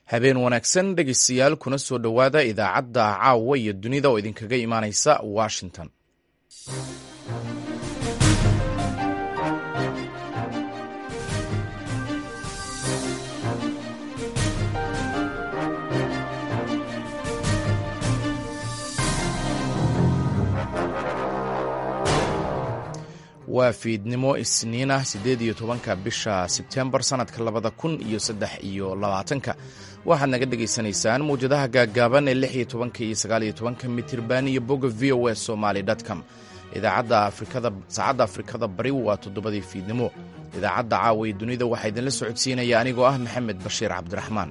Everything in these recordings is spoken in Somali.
habeen wanaagsan dhegeystayaal kuna soo dhowaada idaacadda caawa iyo dunida oo idinkaga imaaneysa washington waa fiidnimo isniin ah siddeed iyo tobanka bisha sebtembar sannadka labada kun iyo saddex iyo labaatanka waxaad naga dhegaysanaysaan mawjadaha gaaggaaban ee lix iyo tobanka iyo sagaal iyo tobanka mitirban iyo bogga v o s somaly com idaacadda afrikada saacadda afrikada bari waa toddobadii fiidnimo idaacadda caawa iyo dunida waxaa idinla socodsiinaya anigoo ah maxamed bashiir cabdiraxmaan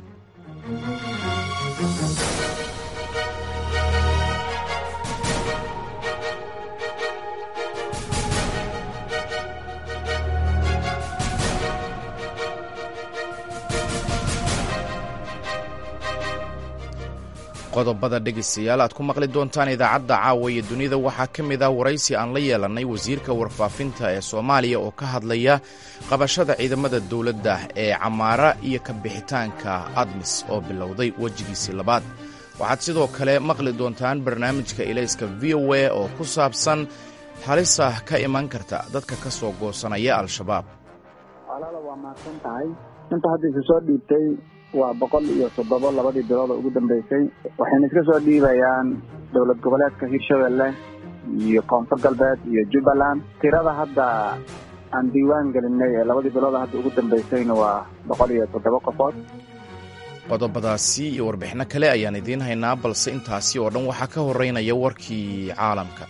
qodobada dhegaystayaal aad ku maqli doontaan idaacadda caawa iyo dunida waxaa ka mid ah waraysi aan la yeelannay wasiirka warfaafinta ee soomaaliya oo ka hadlaya qabashada ciidamada dowladda ee camaara iyo ka bixitaanka admis oo bilowday wejigiisii labaad waxaad sidoo kale maqli doontaan barnaamijka ilayska v o a oo ku saabsan halisa ka iman karta dadka ka soo goosanaya al-shabaab walaala waa mahadsan tahay inta hadda isu soo dhiibtay waa boqol iyo toddobo labadii bilood oo ugu dambeysay waxayna iska soo dhiibayaan dowlad goboleedka hirshabelle iyo koonfur galbeed iyo jubbaland tirada hadda aan diiwaan gelinay ee labadii bilood hadda ugu dambeysayna waa boqol iyo toddobo qofood qodobadaasi iyo warbixino kale ayaan idiin haynaa balse intaasi oo dhan waxaa ka horeynaya warkii caalamka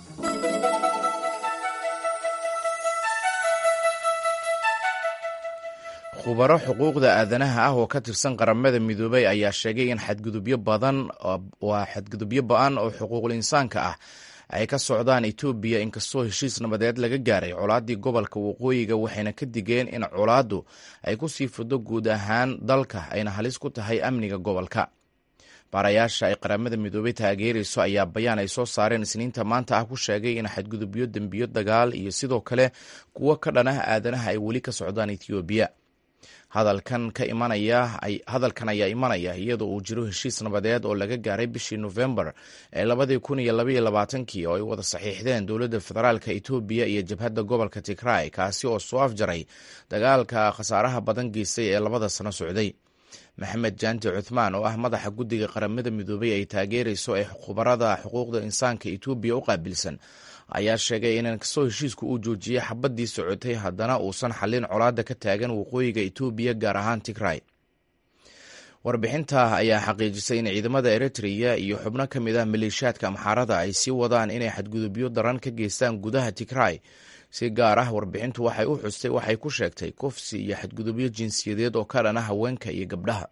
khubaro xuquuqda aadanaha ah oo ka tirsan qaramada midoobay ayaa sheegay in xadgudubyo badan waa xadgudubyo ba-an oo xuquuqul insaanka ah ay ka socdaan etoobiya inkastoo heshiis nabadeed laga gaaray colaaddii gobolka waqooyiga waxayna ka digeen in colaaddu ay ku sii fudo guud ahaan dalka ayna halis ku tahay amniga gobolka baarayaasha ay qaramada midoobay taageerayso ayaa bayaan ay soo saareen isniinta maanta ah ku sheegay in xadgudubyo dembiyo dagaal iyo sidoo kale kuwo ka dhan ah aadanaha ay weli ka socdaan etoobiya hadalkan ka imanaya hadalkan ayaa imanaya iyadoo uu jiro heshiis nabadeed oo laga gaaray bishii nofembar ee labadii kun iyo labaiyo labaatankii oo ay wada saxiixdeen dowladda federaalka etoobiya iyo jabhadda gobolka tigray kaasi oo soo afjaray dagaalka khasaaraha badan geystay ee labada sano socday maxamed jaanti cuthmaan oo ah madaxa guddiga qaramada midoobay ay taageerayso ee khubarada xuquuqda insaanka etoobiya u qaabilsan ayaa sheegay in inkastoo heshiisku uu joojiyey xabadii socotay haddana uusan xallin colaadda ka taagan waqooyiga etoobiya gaar ahaan tigray warbixinta ayaa xaqiijisay in ciidamada eritreya iyo xubno ka mid ah maleeshiyaadka amxaarada ay sii wadaan inay xadgudubyo daran ka geystaan gudaha tigray si gaar ah warbixintu waxay u xustay waxay ku sheegtay kufsi iyo xadgudubyo jinsiyadeed oo ka dhana haweenka iyo gabdhaha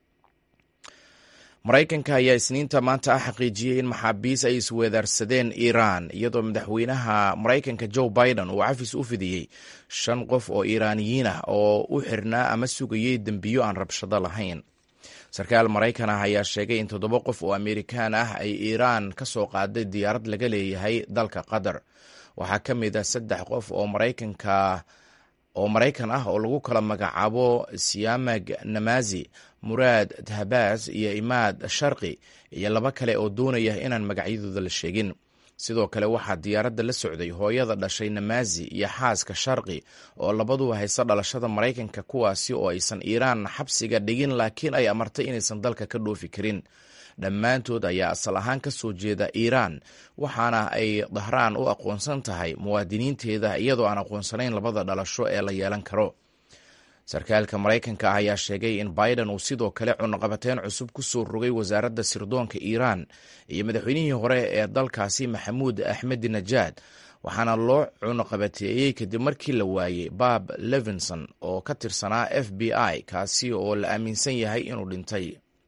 maraykanka ayaa isniinta maanta ah xaqiijiyey in maxaabiis ay isweedaarsadeen iiraan iyadoo madaxweynaha maraykanka joe biden uu cafis u fidiyey shan qof oo iiraaniyiin ah oo u xirnaa ama sugayey dembiyo aan rabshado lahayn sarkaal maraykan ah ayaa sheegay in toddoba qof oo amerikaan ah ay iiraan ka soo qaaday diyaarad laga leeyahay dalka qatar waxaa ka mid ah saddex qof oo maraykanka oo maraykan ah oo lagu kala magacaabo siamag namazi muraad tahabaas iyo imaad sharqi iyo laba kale oo doonaya inaan magacyadooda la sheegin sidoo kale waxaa diyaaradda la socday hooyada dhashay namazi iyo xaaska sharqi oo labaduba haysta dhalashada maraykanka kuwaasi oo aysan iiraan xabsiga dhigin laakiin ay amartay inaysan dalka ka dhoofi karin dhammaantood ayaa asal ahaan ka soo jeeda iiraan waxaana ay dahraan u aqoonsan tahay muwaadiniinteeda iyadoo aan aqoonsanayn labada dhalasho ee la yeelan karo sarkaalka maraykanka ah ayaa sheegay in biden uu sidoo kale cunaqabateyn cusub ku soo rogay wasaaradda sirdoonka iiraan iyo madaxweynihii hore ee dalkaasi maxamuud axmedi najaad waxaana loo cunaqabateeyey kadib markii la waayey bob levinson oo ka tirsanaa f b i kaasi oo la aaminsan yahay inuu dhintay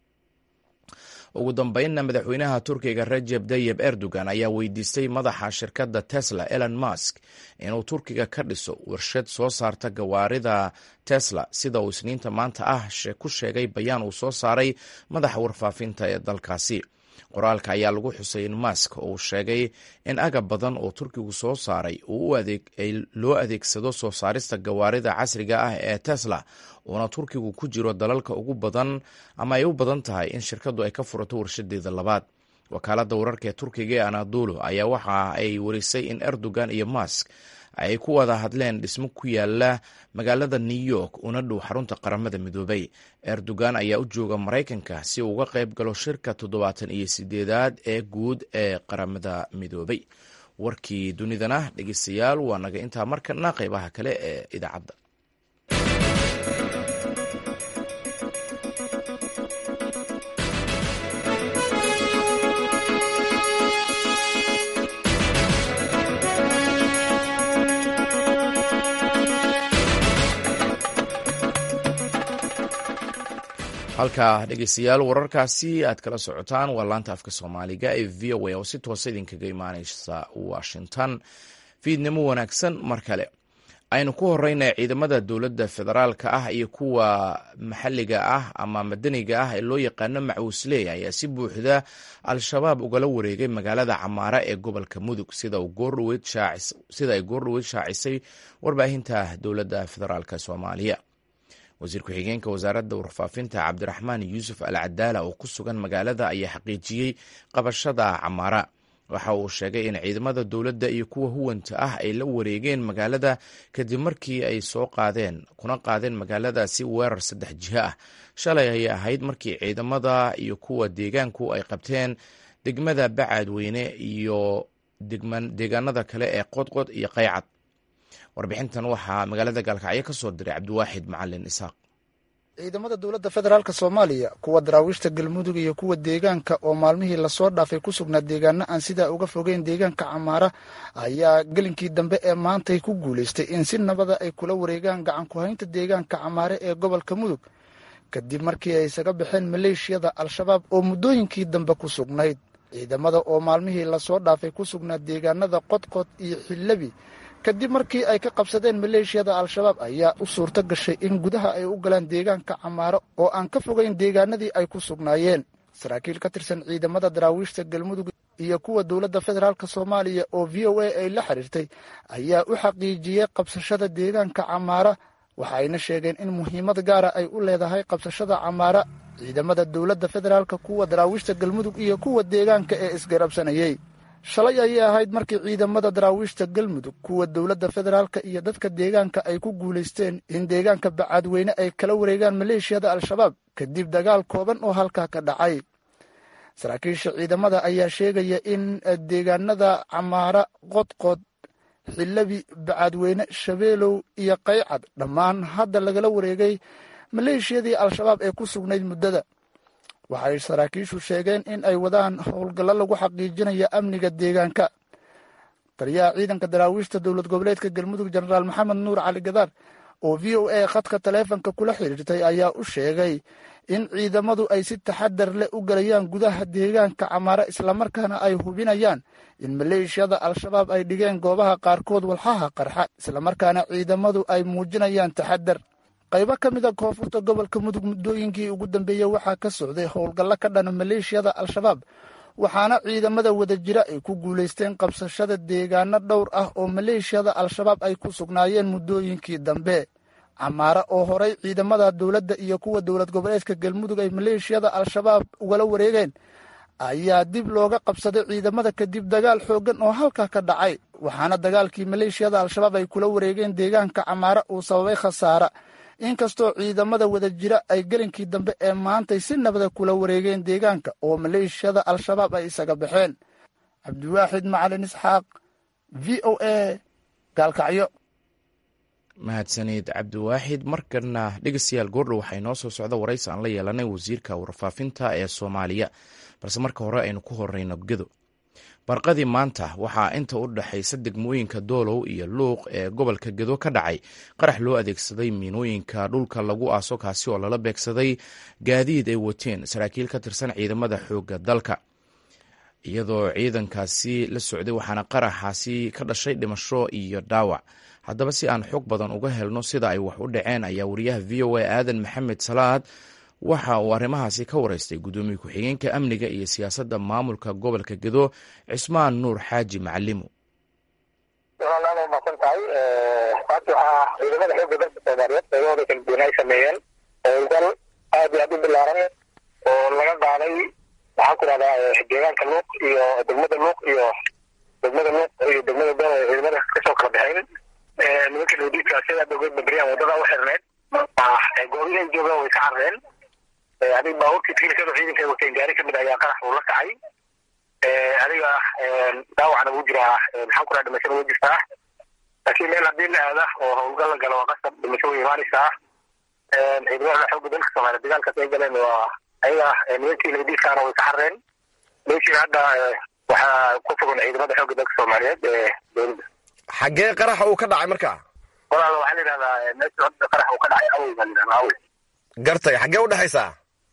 ugu dambeynna madaxweynaha turkiga rajeb tayib erdogan ayaa weydiistay madaxa shirkadda tesla elon musk inuu turkiga ka dhiso warshad soo saarta gawaarida tesla sida uu isniinta maanta ah ku sheegay bayaan uu soo saaray madaxa warfaafinta ee dalkaasi qoraalka ayaa lagu xusay in mask uu sheegay in agab badan oo turkigu soo saaray loo adeegsado soo saarista gawaarida casriga ah ee tesla uuna turkigu ku jiro dalalka ugu badan ama ay u badan tahay in shirkadu ay ka furato warshadeeda labaad wakaaladda wararka ee turkiga ee anadolo ayaa waxa ay warisay in erdogan iyo mask ay ku wada hadleen dhismo ku yaala magaalada new york una dhow xarunta qaramada midoobay erdogan ayaa u jooga maraykanka si uu uga qayb galo shirka toddobaatan iyo sideedaad ee guud ee qaramada midoobay warkii dunidana dhegeystayaal waa naga intaa markana qeybaha kale ee idaacadda halka dhegeystayaal wararkaasi aad kala socotaan waa laanta afka soomaaliga ee v o a oo si toosa idinkaga imaaneysa washington fiidnimo wanaagsan mar kale aynu ku horeyna ciidamada dowladda federaalka ah iyo kuwa maxalliga ah ama madaniga ah ee loo yaqaano macuusley ayaa si buuxda al-shabaab ugala wareegay magaalada camaara ee gobolka mudug sida ay goordhoweyd shaacisay warbaahinta dowladda federaalk soomaaliya wasiir ku-xigeenka wasaaradda warfaafinta cabdiraxmaan yuusuf al cadaala oo ku sugan magaalada ayaa xaqiijiyey qabashada camaara waxa uu sheegay in ciidamada dowladda iyo kuwa huwanta ah ay la wareegeen magaalada kadib markii ay soo qaadeen kuna qaadeen magaaladaasi weerar saddex jiho ah shalay ayay ahayd markii ciidamada iyo kuwa deegaanku ay qabteen degmada bacaadweyne iyo deegaanada kale ee qodqod iyo qaycad warbixintan waxaa magaalada gaalkacyo ka soo diray cabdiwaaxid macalin isaaq ciidamada dowladda federaalk soomaaliya kuwa daraawiishta galmudug iyo kuwa deegaanka oo maalmihii lasoo dhaafay ku sugnaa deegaano aan sidaa uga fogeyn deegaanka camaara ayaa gelinkii dambe ee maantay ku guulaystay in si nabada ay kula wareegaan gacan ku-haynta deegaanka camaare ee gobolka mudug kadib markii ay isaga baxeen maleeshiyada al-shabaab oo muddooyinkii dambe ku sugnayd ciidamada oo maalmihii lasoo dhaafay ku sugnaa deegaanada qodqod iyo xillabi kadib markii ay ka qabsadeen maleeshiyada al-shabaab ayaa u suurto gashay in gudaha ay u galaan deegaanka camaaro oo aan ka fogeyn deegaanadii ay ku sugnaayeen saraakiil ka tirsan ciidamada daraawiishta galmudug iyo kuwa dowladda federaalk soomaaliya oo v o a ay la xiriirtay ayaa u xaqiijiyey qabsashada deegaanka camaara waxayna sheegeen in muhiimad gaara ay u leedahay qabsashada camaara ciidamada dowladda federaalk kuwa daraawiishta galmudug iyo kuwa deegaanka ee isgarabsanayey shalay ayay ahayd markii ciidamada daraawiishta galmudug kuwa dowladda federaalka iyo dadka deegaanka ay ku guulaysteen in deegaanka bacaadweyne ay kala wareegaan maleeshiyada al-shabaab kadib dagaal kooban oo halkaa ka dhacay saraakiisha ciidamada ayaa sheegaya in deegaanada camaara qodqod xillabi bacaadweyne shabeelow iyo qaycad dhammaan hadda lagala wareegay maleeshiyadii al-shabaab ee ku sugnayd muddada waxay saraakiishu sheegeen in ay wadaan howlgallo lagu xaqiijinayo amniga deegaanka taliyaha ciidanka daraawiishta dowlad goboleedka galmudug jenaraal maxamed nuur cali gadaar oo v o a khadka taleefonka kula xiriirtay ayaa u sheegay in ciidamadu ay si taxadar leh u galayaan gudaha deegaanka camaare islamarkaana ay hubinayaan in maleeshiyada al-shabaab ay dhigeen goobaha qaarkood walxaha qarxa islamarkaana ciidamadu ay muujinayaan taxadar qaybo ka mida koonfurta gobolka mudug muddooyinkii ugu dambeeyey waxaa ka socday howlgallo ka dhana maleeshiyada al-shabaab waxaana ciidamada wada jira ay ku guulaysteen qabsashada deegaano dhowr ah oo maleeshiyada al-shabaab ay ku sugnaayeen muddooyinkii dambe camaare oo horay ciidamada dowladda iyo kuwa dowlad goboleedka galmudug ay maleeshiyada al-shabaab ugala wareegeen ayaa dib looga qabsaday ciidamada kadib dagaal xooggan oo halkaa ka dhacay waxaana dagaalkii maleeshiyada al-shabaab ay kula wareegeen deegaanka camaare uu sababay khasaara inkastoo ciidamada wada jira ay gelinkii dambe ee maantay si nabada kula wareegeen deegaanka oo maleeshiyada al-shabaab ay isaga baxeen cabdiwaaxid macalin isxaaq v o a gaalkacyo mahadsanid cabdiwaaxid markana dhegeystayaal goordhow waxay noo soo socda waraysi aan la yeelanay wasiirka warfaafinta ee soomaaliya balse marka hore aynu ku horeyno gedo barqadii maanta waxaa inta u dhexaysa degmooyinka doolow iyo luuq ee gobolka gedo ka dhacay qarax loo adeegsaday miinooyinka dhulka lagu aaso kaasi oo lala beegsaday gaadiid ay wateen saraakiil ka tirsan ciidamada xoogga dalka iyadoo ciidankaasi la socday waxaana qaraxaasi ka dhashay dhimasho iyo dhaawac haddaba si aan xog badan uga helno sida ay wax u dhaceen ayaa wariyaha v o a aadan maxamed salaad waxa uu arrimahaasi ka wareystay guddoomiye ku-xigeenka amniga iyo siyaasadda maamulka gobolka gedo cismaan nuur xaaji macalimu walaalaad waa maadsan tahay maanta waxaa ciidamada xoogga dalka soomaaliyeed qaybahooda kala duwan ay sameeyeen howlgal aad iyo aad u bilaaran oo laga qaaday maxaan ku rahdaa deegaanka luuq iyo degmada luuq iyo degmada luuq iyo degmada dool oo ciidamada kasoo kala baxeen nimanka lodiidka sida dogeed babriyaan wadada u xirneed goobihii ay joogaan way ka carreen adiga baabuurkii tiilkada ciidanka ay wateen gaari kamid ayaa qarax uu la kacay adiga dhaawacna wuu jiraa maxaan ku raha dhimashada way jirtaa laakiin meel haddii la aada oo howlgal la galo waa qasab dhimasho way imaanaysaa ciidamada xoogga dalka soomaaliya dagaalkaas ay galeen waa ayaga nimankii ladiidkaana way ka carreen meeshii hadda waxaa ku sugan ciidamada xoogga dalka soomaaliyeed ee dowladda xaggee qaraxa uu ka dhacay marka walaal waxaa la yidhahdaa meesha hadda qarax uu ka dhacay awey baa la yidhahdaa awey gartay xaggee u dhexaysaa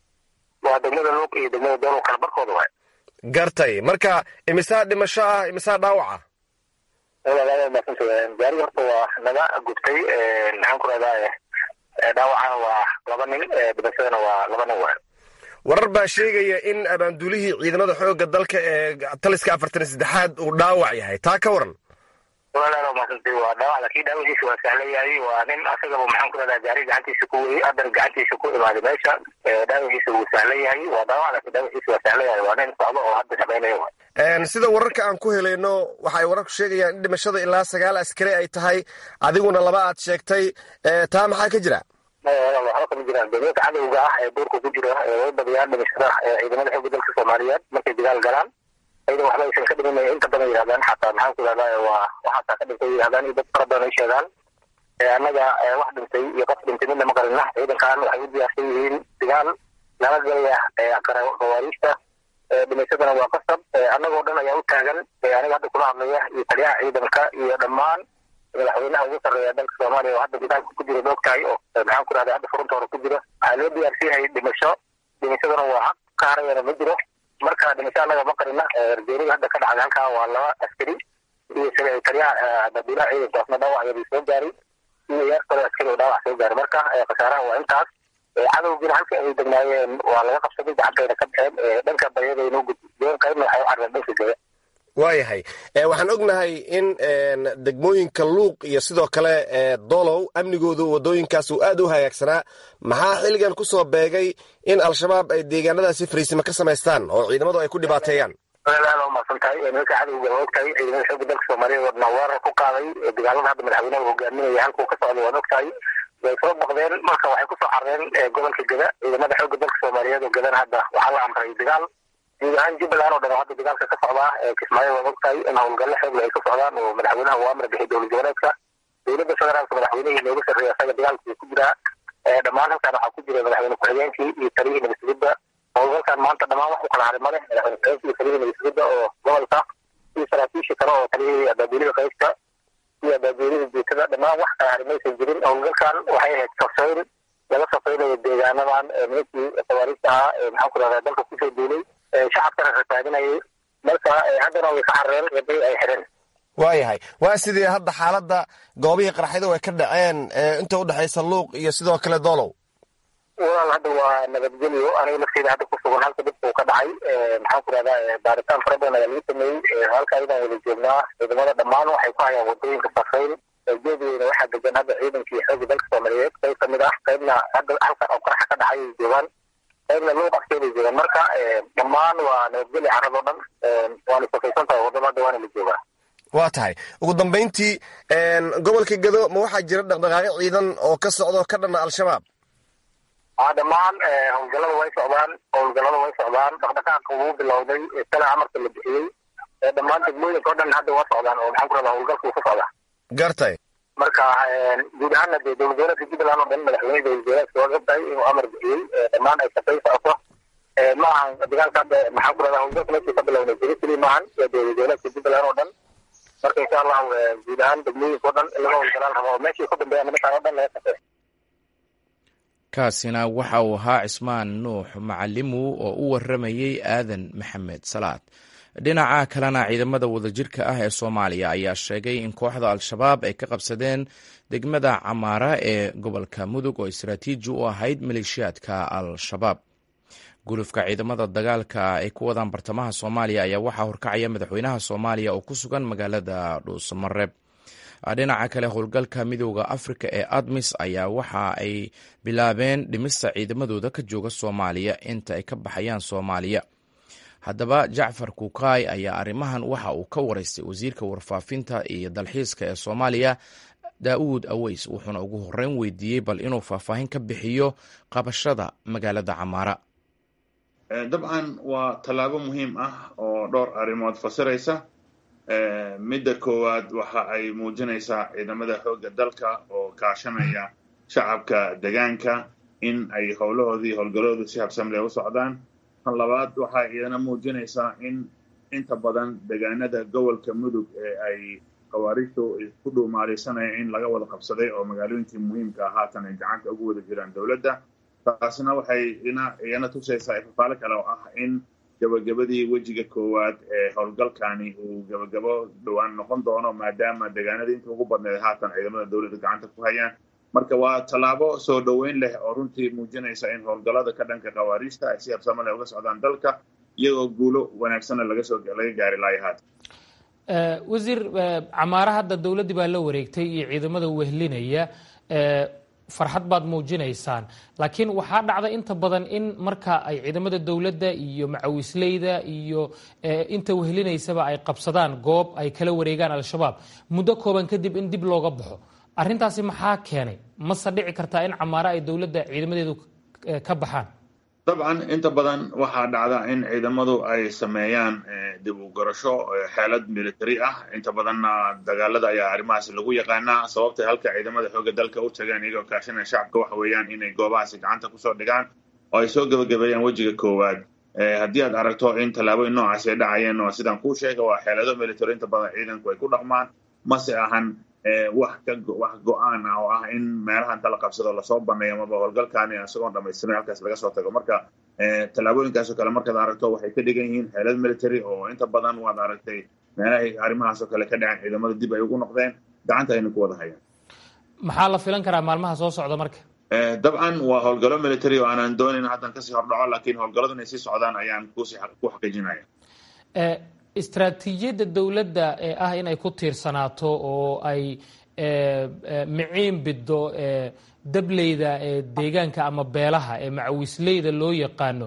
waa degmada luuq iyo degmada doolow kala barkooda waay gartay marka imisaa dhimasho ah imisaa dhaawaca walaalaada maadsantahay gaariga horta waa naga gubtay maxaan ku rahdaa dhaawacana waa laba nin dhimashadana waa laba nin waay warar baa sheegaya in abaanduulihii ciidamada xoogga dalka ee taliska afartan iyo saddexaad uu dhaawac yahay taa ka waran walaalaada maadsantahay waa dhaawac laakiin dhaawaciisa waa sahlan yahay waa nin asagaba maxaan ku rahdaa gaari gacantiisa ku weyey haddana gacantiisa ku imaaday meesha dhaawaciisa wuu sahlan yahay waa dhaawac laakiin dhaawaciisa waa sahlan yahay waa nin socdo oo hadda shaqaynaya waay sida wararka aan ku helayno waxay wararku sheegayaan in dhimashada ilaa sagaal askari ay tahay adiguna laba aad sheegtay taa maxaa ka jira waxba kama jiraan dowlada cadowga ah ee duurka ku jira way badiyaan dhimashada ciidamada xoogga dalka soomaaliyeed markay dagaal galaan aydan waxba aysan ka dhimin inta badan yidhahdaan xataa maxaan ku yidhahdaa waa waxaasaa ka dhintay yidhahdaan iyo dad fara badan ay sheegaan annaga wax dhintay iyo qof dhintay midna ma qarina ciidankan waxay u diyaarsan yihiin dagaal lala galaya khawaariijta dhimashadana waa qasab annagoo dhan ayaa u taagan aniga hadda kula hadlaya iyo taliyaha ciidanka iyo dhammaan madaxweynaha ugu sarreeya dalka soomaaliya oo hadda dagaalka ku jira moogtahay oo maxaan ku rahda hadda furunta hore ku jira waxaa loo diyaarsan yahay dhimasho dhimashadana waa haq ka harayana ma jiro marka dhimasho annaga ma qarina ergeeriga hadda ka dhacday halkaa waa laba askari iyo taliyaha babiilaha ciidankaasna dhaawac yadii soo gaaray iyo yaar kale askari oo dhaawac soo gaaray marka khasaaraha waa intaas cadowgiina halka ay degnaayeen waa laga qabsaday gacantayna ka baxeen dhanka bayadayna u gudbeen qaybna waxay u carreen dhanka gada waayahay waxaan ognahay in degmooyinka luuq iyo sidoo kale dolow amnigoodu wadooyinkaas uu aad u hagaagsanaa maxaa xilligan ku soo beegay in al-shabaab ay deegaanadaasi fariisimo ka samaystaan oo ciidamadu ay ku dhibaateeyaan aad umaasan tahay nimanka cadowga waa ogtahay ciidamada xoogga dalka soomaaliyeed wadna weerar ku qaaday dagaalada hadda madaxweynaha hogaaminaya halkuu ka socda waad ogtahay way soo baqdeen marka waxay kusoo carreen gobolka geda ciidamada xoogga dalka soomaaliyeed oo gedana hadda waxaa la amray dagaal guud ahaan jubbaland oo dhan oo hadda dagaalka ka socdaa kismaayo waad ogtahay in howlgalle xoogle ay ka socdaan oo madaxweynaha uu amar bixiyay dowlad goboleedka dowladda federaalka madaxweynihii looga sarreeya asaga dagaalkii ku jiraa dhammaan halkan waxaa ku jira madaxweyne ku-xigeenkii iyo taliyihii nabadsugidda howlgalkan maanta dhammaan wax u kala haray male madaxweyne ku-xigeenkii iyo taliyihii nabadsugidda oo gobolka iyo saraakiisha kale oo taliyihii abaabuulida qaybta iyo abaabuulida jeetada dhammaan wax kala haray maysan jirin howlgalkan waxay ahayd safayn laga safaynayo deegaanadan nimankii khawaariijta ahaa ee maxaan ku rahdaa dalka kusoo duulay shacabkana rasaadinayay marka haddana way ka carreen waday ay xireen waayahay waa sidii hadda xaaladda goobihii qarxyadu ay ka dhaceen inta udhexaysa luuq iyo sidoo kale doolow walaal hadda waa nabadgelyo aniga lafteeda hadda ku sugan halka dhibka uu ka dhacay maxaan ku rahdaa baaritaan fara badan ayaa lagu sameeyey halka ayadaan wada joognaa ciidamada dhammaan waxay ku hayaan wadooyinka safayn geedweyna waxaa degan hadda ciidankii xoogga dalka soomaaliyeed qayb kamid ah qaybna hadda halkan oo qaraxa ka dhacay ay joogaan qaybna luuq agteeday joogaan marka dhammaan waa nabadgelyo carradoo dhan waana safaysan tahay waddada hadda waana la joogaa waa tahay ugu dambayntii gobolka gado ma waxaa jira dhaqdhaqaaqyo ciidan oo ka socdo ka dhana al-shabaab dhammaan howlgallada way socdaan howlgallada way socdaan dhaqdhaqaaqa wuu bilowday sala amarka la bixiyey dhammaan degmooyinka o dhan hadda waa socdaan oo maxaan ku rahdaa howlgalka wuu ka socdaa gartay marka guud ahaana dee dowlad goboleedka jubbaland oo dhan madaxweyne dowlad goboleedka waa ogtahay inuu amar bixiyey dhammaan ay shaqay socoto ma ahan dagaalka hadda maxaan ku rahdaa howlgalka meeshii ka bilownay jerusalem maahan waa dowlad goboleedka jubbaland oo dhan marka insha allahu guud ahaan degmooyinka o dhan in laga howlgalaan rabo oo meeshii ku dambeeya nimankaan o dhan laga shaqeey kaasina waxa uu ahaa cismaan nuux macalimu oo u waramayey aadan maxamed salaad dhinaca kalena ciidamada wadajirka ah ee soomaaliya ayaa sheegay in kooxda al-shabaab ay ka qabsadeen degmada camaara ee gobolka mudug oo istaraatiiji u ahayd maleeshiyaadka al-shabaab gulufka ciidamada dagaalka ay ku wadaan bartamaha soomaaliya ayaa waxaa horkacaya madaxweynaha soomaaliya oo ku sugan magaalada dhuusamareeb dhinaca kale howlgalka midooda afrika ee admis ayaa waxa ay bilaabeen dhimista ciidamadooda ka jooga soomaaliya inta ay ka baxayaan soomaaliya haddaba jacfar kukaay ayaa arrimahan waxa uu ka waraystay wasiirka warfaafinta iyo dalxiiska ee soomaaliya daa'uud aweys wuxuuna ugu horreyn weydiiyey bal inuu faahfaahin ka bixiyo qabashada magaalada camaara dabcan waa tallaabo muhiim ah oo dhowr arrimood fasiraysa midda koowaad waxa ay muujinaysaa ciidamada xoogga dalka oo kaashanaya shacabka degaanka in ay howlahoodii howlgaloodu si habsamle u socdaan tan labaad waxay iyana muujinaysaa in inta badan degaanada gobolka mudug ee ay khawaariijtu ku dhuumaaleysanaya in laga wada qabsaday oo magaalooyinkii muhiimka haatan ay gacanta ugu wada jiraan dowladda taasna waxay iyana tusaysaa ifafaalo kale oo ah in gabagabadii wejiga koowaad ee howlgalkani uu gabagabo dhowaan noqon doono maadaama degaanadii inta ugu badneed haatan ciidamada dowladda gacanta ku hayaan marka waa tallaabo soo dhoweyn leh oo runtii muujinaysa in howlgallada ka dhanka khawaariijta ay si habsamo leh uga socdaan dalka iyagoo guulo wanaagsanna laga soo laga gaari laaya haatan wasiir camaare hadda dowladdii baa la wareegtay iyo ciidamada wehlinaya farxad baad muujinaysaan laakiin waxaa dhacda inta badan in marka ay ciidamada dowladda iyo macawisleyda iyo inta wehlinaysaba ay qabsadaan goob ay kala wareegaan al-shabaab muddo kooban kadib in dib looga baxo arrintaasi maxaa keenay mase dhici kartaa in camaare ay dowladda ciidamadeedu ka baxaan dabcan inta badan waxaa dhacda in ciidamadu ay sameeyaan dib u garasho xeelad military ah inta badanna dagaalada ayaa arrimahaas lagu yaqaanaa sababtay halka ciidamada xoogga dalka u tageen iyagoo kaashanaya shacabka waxa weeyaan inay goobahaasi gacanta kusoo dhigaan oo ay soo gebagabeeyaan wejiga koowaad haddii aad aragto in tallaabooyin noocaasi ay dhacayeen oo sidaan kuu sheega waa xeelado military inta badan ciidanku ay ku dhaqmaan mase ahan wax ka wax go-aan ah oo ah in meelaha inta la qabsado lasoo baneeyo amaba howlgalkaani isagoon dhamaystirin halkaas laga soo tago marka tallaabooyinkaasoo kale markaad aragto waxay ka dhigan yihiin xeelad military oo inta badan waad aragtay meelahay arrimahaasoo kale ka dhaceen ciidamada dib ay ugu noqdeen gacanta ayna ku wada hayaan maxaa la filan karaa maalmaha soo socda marka dabcan waa howlgallo military oo aanan doonayn haddan kasii hordhaco laakiin howlgalladu inay sii socdaan ayaan kusi ku xaqiijinaya istraatiijiyadda dowladda ee ah in ay ku tiirsanaato oo ay miciin biddo dableyda ee deegaanka ama beelaha ee macawisleyda loo yaqaano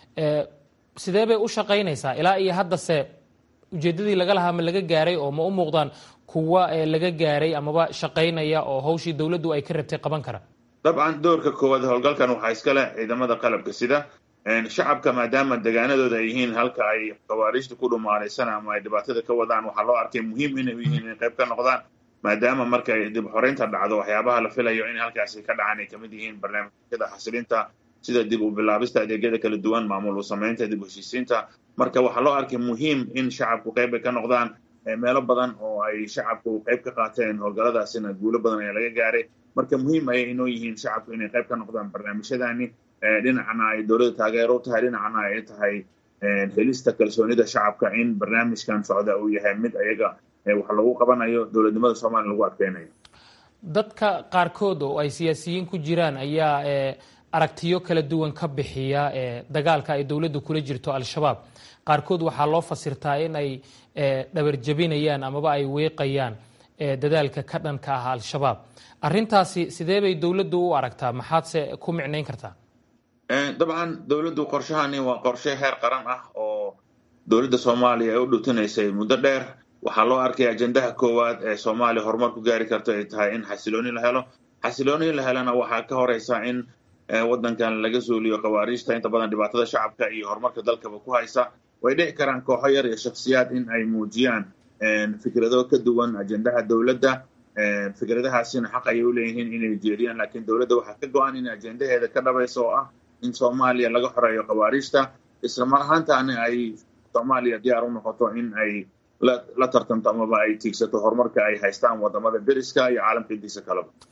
sidee bay u shaqaynaysaa ilaa iyo haddase ujeeddadii laga lahaa ma laga gaaray oo ma u muuqdaan kuwa laga gaaray amaba shaqaynaya oo hawshii dowladdu ay ka rabtay qaban kara dabcan doorka koowaad howlgalkan waxaa iska leh ciidamada qalabka sida shacabka maadaama degaanadooda ay yihiin halka ay khawaariijta ku dhumaalaysan ama ay dhibaatada ka wadaan waxaa loo arkay muhiim inay u yihiin inay qayb ka noqdaan maadaama markay dib xoreynta dhacdo waxyaabaha la filayo in halkaasi ka dhacaan ay kamid yihiin barnaamijyada xasilinta sida dib u bilaabista adeegyada kala duwan maamul u samaynta dib u heshiisiinta marka waxaa loo arkay muhiim in shacabku qayb ay ka noqdaan meelo badan oo ay shacabku qayb ka qaateen howlgalladaasina guulo badan ayaa laga gaaray marka muhiim ayay inoo yihiin shacabku inay qayb ka noqdaan barnaamijyadani dhinacna ay dowladda taageero u tahay dhinacna ay tahay helista kalsoonida shacabka in barnaamijkan socda uu yahay mid ayaga wax lagu qabanayo dowladnimada soomaaliya lagu adkeynayo dadka qaarkood oo ay siyaasiyiin ku jiraan ayaa aragtiyo kala duwan ka bixiya dagaalka ay dowladdu kula jirto al-shabaab qaarkood waxaa loo fasirtaa in ay dhabarjabinayaan amaba ay weeqayaan dadaalka ka dhanka ah al-shabaab arrintaasi sidee bay dowladdu u aragtaa maxaadse ku micnayn kartaa dabcan dowladdu qorshahani waa qorshe heer qaran ah oo dowladda soomaaliya ay u dhutinaysay muddo dheer waxaa loo arkay ajendaha koowaad ee soomaaliya horumar ku gaari karto ay tahay in xasilooni la helo xasilooni la helana waxaa ka horeysa in waddankan laga suuliyo khawaariijta inta badan dhibaatada shacabka iyo horumarka dalkaba ku haysa way dhici karaan kooxo yar iyo shaksiyaad in ay muujiyaan fikrado ka duwan ajendaha dowladda fikradahaasina xaq ayay u leeyihiin inay jeediyaan laakiin dowladda waxaa ka go-an in ajendaheeda ka dhabaysa oo ah in soomaaliya laga xoreeyo khawaariijta isla mar ahaantaana ay soomaaliya diyaar u noqoto in ay la tartanto amaba ay tiigsato horumarka ay haystaan wadamada deriska iyo caalamka intiisa kaleba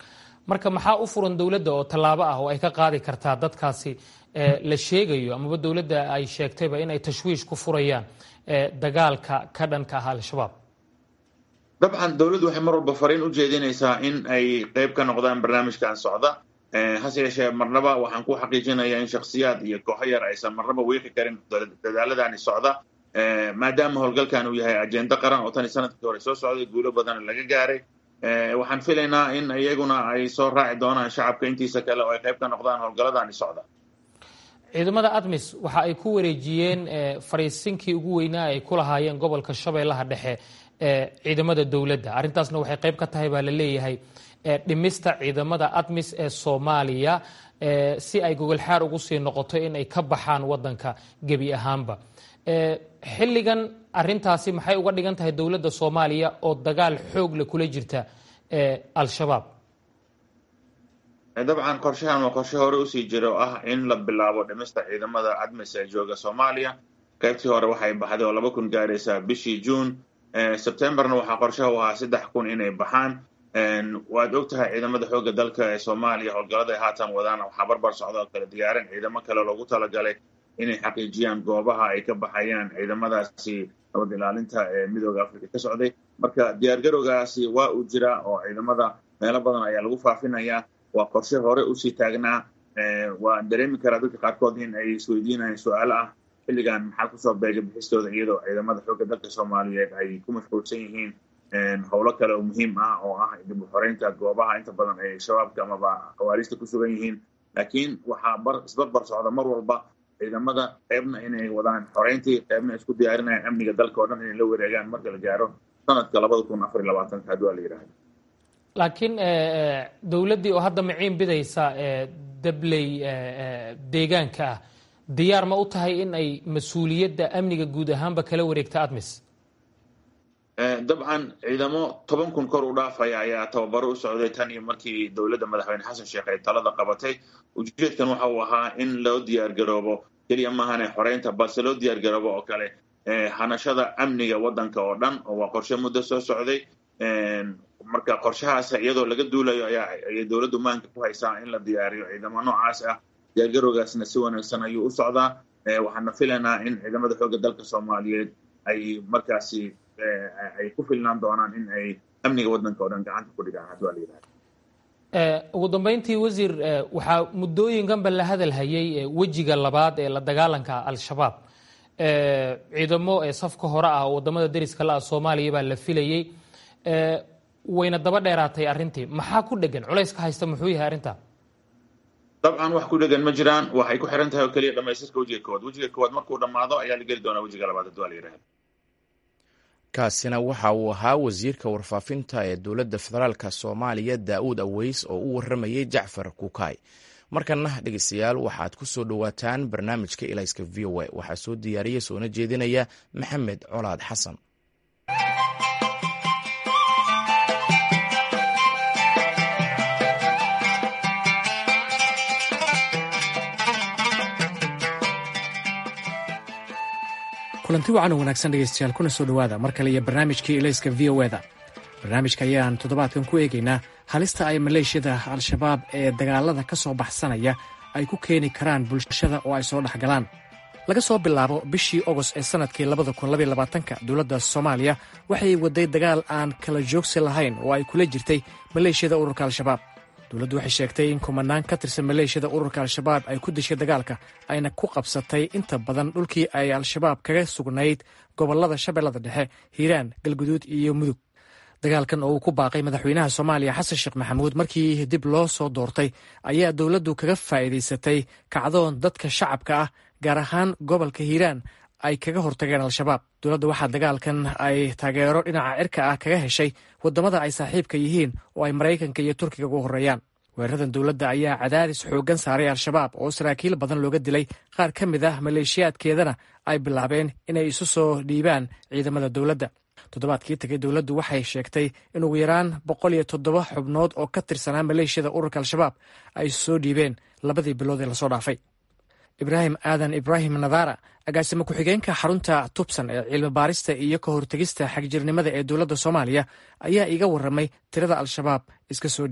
marka maxaa u furan dowladda oo tallaabo ah oo ay ka qaadi kartaa dadkaasi la sheegayo amaba dowladda ay sheegtayba in ay tashwiish ku furayaan dagaalka ka dhanka ah al-shabaab dabcan dowladdu waxay mar walba fariin u jeedinaysaa in ay qeyb ka noqdaan barnaamijkan socda hase yeeshee marnaba waxaan ku xaqiijinayaa in shakhsiyaad iyo kooxo yar aysan marnaba weeqi karin dadaaladani socda maadaama howlgalkan uu yahay ajendo qaran oo tan sanadkii hore soo socday guulo badan laga gaaray waxaan filaynaa in iyaguna ay soo raaci doonaan shacabka intiisa kale oo ay qayb ka noqdaan howlgalladani socda ciidamada admis waxa ay ku wareejiyeen fariisinkii ugu weynaa ay ku lahaayeen gobolka shabeellaha dhexe ee ciidamada dowladda arrintaasna waxay qayb ka tahay baa la leeyahay dhimista ciidamada admis ee soomaaliya si ay gogolxaar ugu sii noqoto in ay ka baxaan wadanka gebi ahaanba xilligan arintaasi maxay uga dhigan tahay dowladda soomaaliya oo dagaal xoog le kula jirta al-shabaab dabcan qorshahan waa qorshe hore usii jira oo ah in la bilaabo dhimista ciidamada admis ee jooga soomaaliya qaybtii hore waxay baxday oo laba kun gaaraysaa bishii juun sebtembarna waxaa qorshaha u ahaa saddex kun inay baxaan waad og tahay ciidamada xoogga dalka ee soomaaliya howlgallada ay haatan wadaan waxaa barbar socda oo kale diyaarin ciidamo kale loogu talagalay inay xaqiijiyaan goobaha ay ka baxayaan ciidamadaasi nabad ilaalinta ee midooda africa ka socday marka diyaargarowgaasi waa uu jiraa oo ciidamada meelo badan ayaa lagu faafinayaa waa qorshe hore usii taagnaa waan dareemi karaa dadka qaarkood in ay isweydiinayaan su-aalo ah xilligan maxaa kusoo beegay bixistooda iyadoo ciidamada xoogga dalka soomaaliyeed ay ku mashquulsan yihiin howlo kale oo muhiim ah oo ah dib u xoreynta goobaha inta badan ay shabaabka amaba khawaariista ku sugan yihiin laakiin waxaa bar isbarbar socda mar walba ciidamada qeybna inay wadaan xoreyntii qeybna isku diyaarinayaan amniga dalka oo dhan inay la wareegaan marka la gaaro sanadka labada kun afar iyo labaatanka haddii waa la yidhahda laakiin dowladdii oo hadda maciin bidaysa dabley deegaanka ah diyaar ma u tahay in ay mas-uuliyadda amniga guud ahaanba kala wareegta admis dabcan ciidamo toban kun kor u dhaafaya ayaa tababaro u socday tan iyo markii dowladda madaxweyne xasan sheekh ay talada qabatay ujeedkan waxa uu ahaa in loo diyaargaroobo keliya maahane xoreynta balse loo diyaargaroobo oo kale hanashada amniga waddanka oo dhan oo waa qorshe muddo soo socday marka qorshahaas iyadoo laga duulayo ayaa ayay dowladdu maanka ku haysaa in la diyaariyo ciidamo noocaas ah diyaargarowgaasna si wanaagsan ayuu u socdaa waxaana filaynaa in ciidamada xoogga dalka soomaaliyeed ay markaasi ay ku filnaan doonaan in ay amniga waddanka oo dhan gacanta ku dhigaan haddii waa la yidhahda ugu dambeyntii wasiir waxaa muddooyinkanba la hadal hayay wejiga labaad ee la dagaalanka al-shabaab ciidamo safka hore ah oo wadamada deriska la ah soomaaliya baa la filayey wayna daba dheeraatay arrintii maxaa ku dhegan culayska haysta muxuu yahay arrinta dabcan wax ku dhegan ma jiraan waxay ku xiran tahay oo keliya dhamaystirka wejiga koowaad wejiga koowaad markuu dhammaado ayaa la geli doonaa wejiga labaad haddii waa la yidhahda kaasina waxa uu ahaa wasiirka warfaafinta ee dowladda federaalk soomaaliya daa'uud aweys oo u warramayey jacfar kukaay markanna dhegeystayaal waxaad ku soo dhowaataan barnaamijka ilayska v o a waxaa soo diyaariya soona jeedinaya maxamed colaad xasan kulanti wacan oo wanaagsan dhegaystayaal kuna soo dhowaada mar kale iyo barnaamijkii ilayska v o eda barnaamijka ayaan toddobaadkan ku eegaynaa halista ay maleeshiyada al-shabaab ee dagaalada ka soo baxsanaya ay ku keeni karaan bulshada oo ay soo dhex galaan laga soo bilaabo bishii ogost ee sannadkii labadakunlabayolabaatanka dowladda soomaaliya waxay waday dagaal aan kala joogsi lahayn oo ay kula jirtay maleeshiyada ururka al-shabaab dowladdu waxay sheegtay in kumanaan ka tirsan maleeshiyada ururka al-shabaab ay ku dishay dagaalka ayna ku qabsatay inta badan dhulkii ay al-shabaab kaga sugnayd gobollada shabeellada dhexe hiiraan galguduud iyo mudug dagaalkan oo uu ku baaqay madaxweynaha soomaaliya xasan sheekh maxamuud markii dib loo soo doortay ayaa dowladdu kaga faa'iidaysatay kacdoon dadka shacabka ah gaar ahaan gobolka hiiraan ay kaga hortageen al-shabaab dowladda waxaa dagaalkan ay taageero dhinaca cirka ah kaga heshay waddamada ay saaxiibka yihiin oo ay maraykanka iyo turkiga ugu horreeyaan weeraradan dowladda ayaa cadaadis xooggan saaray al-shabaab oo saraakiil badan looga dilay qaar ka mid ah maleeshiyaadkeedana ay bilaabeen inay isu soo dhiibaan ciidamada dowladda toddobaadkii tagay dowladdu waxay sheegtay in ugu yaraan boqol iyo toddoba xubnood oo ka tirsanaa maleeshiyada ururka al-shabaab ay isu soo dhiibeen labadii bilood ee lasoo dhaafay ibraahim aadan ibraahim nadara agaasimo ku-xigeenka xarunta tubsan ee cilmi baarista iyo ka hortegista xagjirnimada ee dowladda soomaaliya ayaa iga warramay tirada al-shabaab iska soo dhiibtay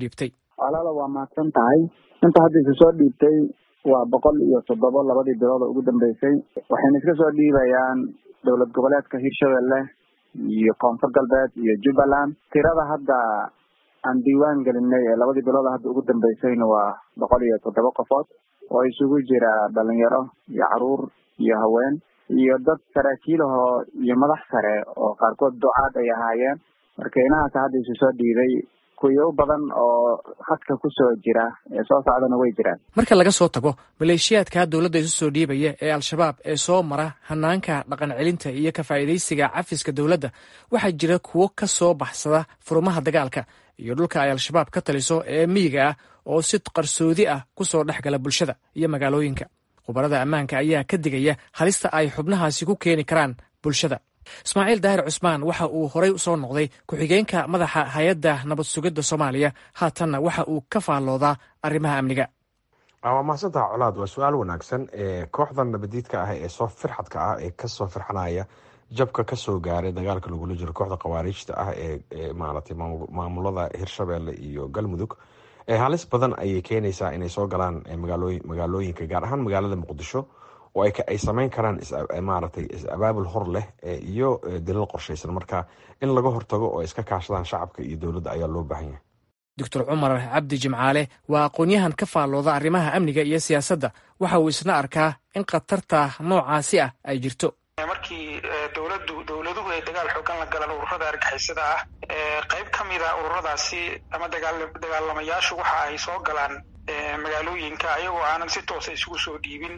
walaala waa mahadsan tahay inta hadda isu soo dhiibtay waa boqol iyo toddoba labadii bilood oo ugu dambeysay waxayna iska soo dhiibayaan dowlad goboleedka hirshabelle iyo koonfur galbeed iyo jubbaland tirada hadda aan diiwaan gelinay ee labadii bilood hadda ugu dambeysayna waa boqol iyo toddoba qofood oo isugu jira dhalinyaro iyo caruur iyo haween iyo dad saraakiilahoo iyo madax sare oo qaarkood ducaad ay ahaayeen marka inahaas hadda isu soo dhiibay kuyo u badan oo khadka ku soo jira ee soo socdana way jiraan marka laga soo tago maleeshiyaadka dowladda isu soo dhiibaya ee al-shabaab ee soo mara hanaanka dhaqan celinta iyo ka faa'iidaysiga cafiska dowladda waxaa jira kuwo ka soo baxsada furumaha dagaalka iyo dhulka ay al-shabaab ka taliso ee miyiga ah oo si qarsoodi ah ku soo dhex gala bulshada iyo magaalooyinka khubarada ammaanka ayaa ka digaya halista ay xubnahaasi ku keeni karaan bulshada ismaaciil daahir cusmaan waxa uu horey usoo noqday ku-xigeenka madaxa hay-adda nabad sugidda soomaaliya haatanna waxa uu ka faalloodaa arrimaha amniga waa mahadsantaha colaad waa su-aal wanaagsan kooxdan nabadiidka ah ee soo firxadka ah ee kasoo firxanaya jabka kasoo gaaray dagaalka lagula jiro kooxda khawaariijta ah ee maaragtay maamulada hirshabelle iyo galmudug halis badan ayay keenaysaa inay soo galaan magaalooyinka gaar ahaan magaalada muqdisho oo ay sameyn karaan maaragtay is-abaabul hor leh iyo dilal qorshaysan marka in laga hortago oo iska kaashadaan shacabka iyo dowladda ayaa loo baahan yahay doctor cumar cabdi jimcaale waa aqoon-yahan ka faallooda arrimaha amniga iyo siyaasadda waxa uu isna arkaa in khatarta noocaasi ah ay jirto markii dowladdu dowladuhu ay dagaal xoogan la galaan ururada argixisada ah qayb ka mida ururadaasi ama dagaalamayaashu waxa ay soo galaan magaalooyinka ayagoo aanan si toosa isugu soo dhiibin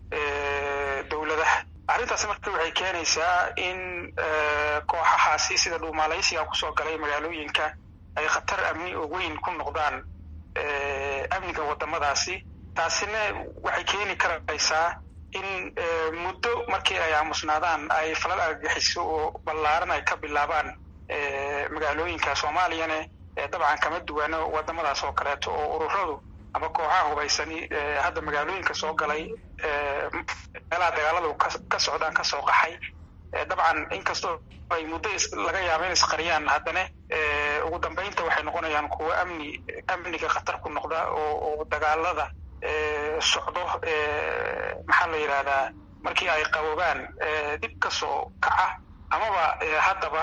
dowladaha arrintaasi marka waxay keenaysaa in kooxahaasi sida dhuumaalaysiga kusoo galay magaalooyinka ay khatar amni oo weyn ku noqdaan amniga wadamadaasi taasina waxay keeni karaysaa in muddo markii ay aamusnaadaan ay falal argagixiso oo ballaaran ay ka bilaabaan magaalooyinka soomaaliyana dabcan kama duwano wadamadaas oo kaleeto oo ururadu ama kooxaha hubaysani hadda magaalooyinka soo galay meelaha dagaaladu ka socdaan kasoo qaxay dabcan inkastoo ay muddo laga yaaba in isqariyaan haddana ugu dambeynta waxay noqonayaan kuwo amni amniga khatar ku noqda oo dagaalada socdo maxaa la yidhahdaa markii ay qaboobaan dib ka soo kaca amaba haddaba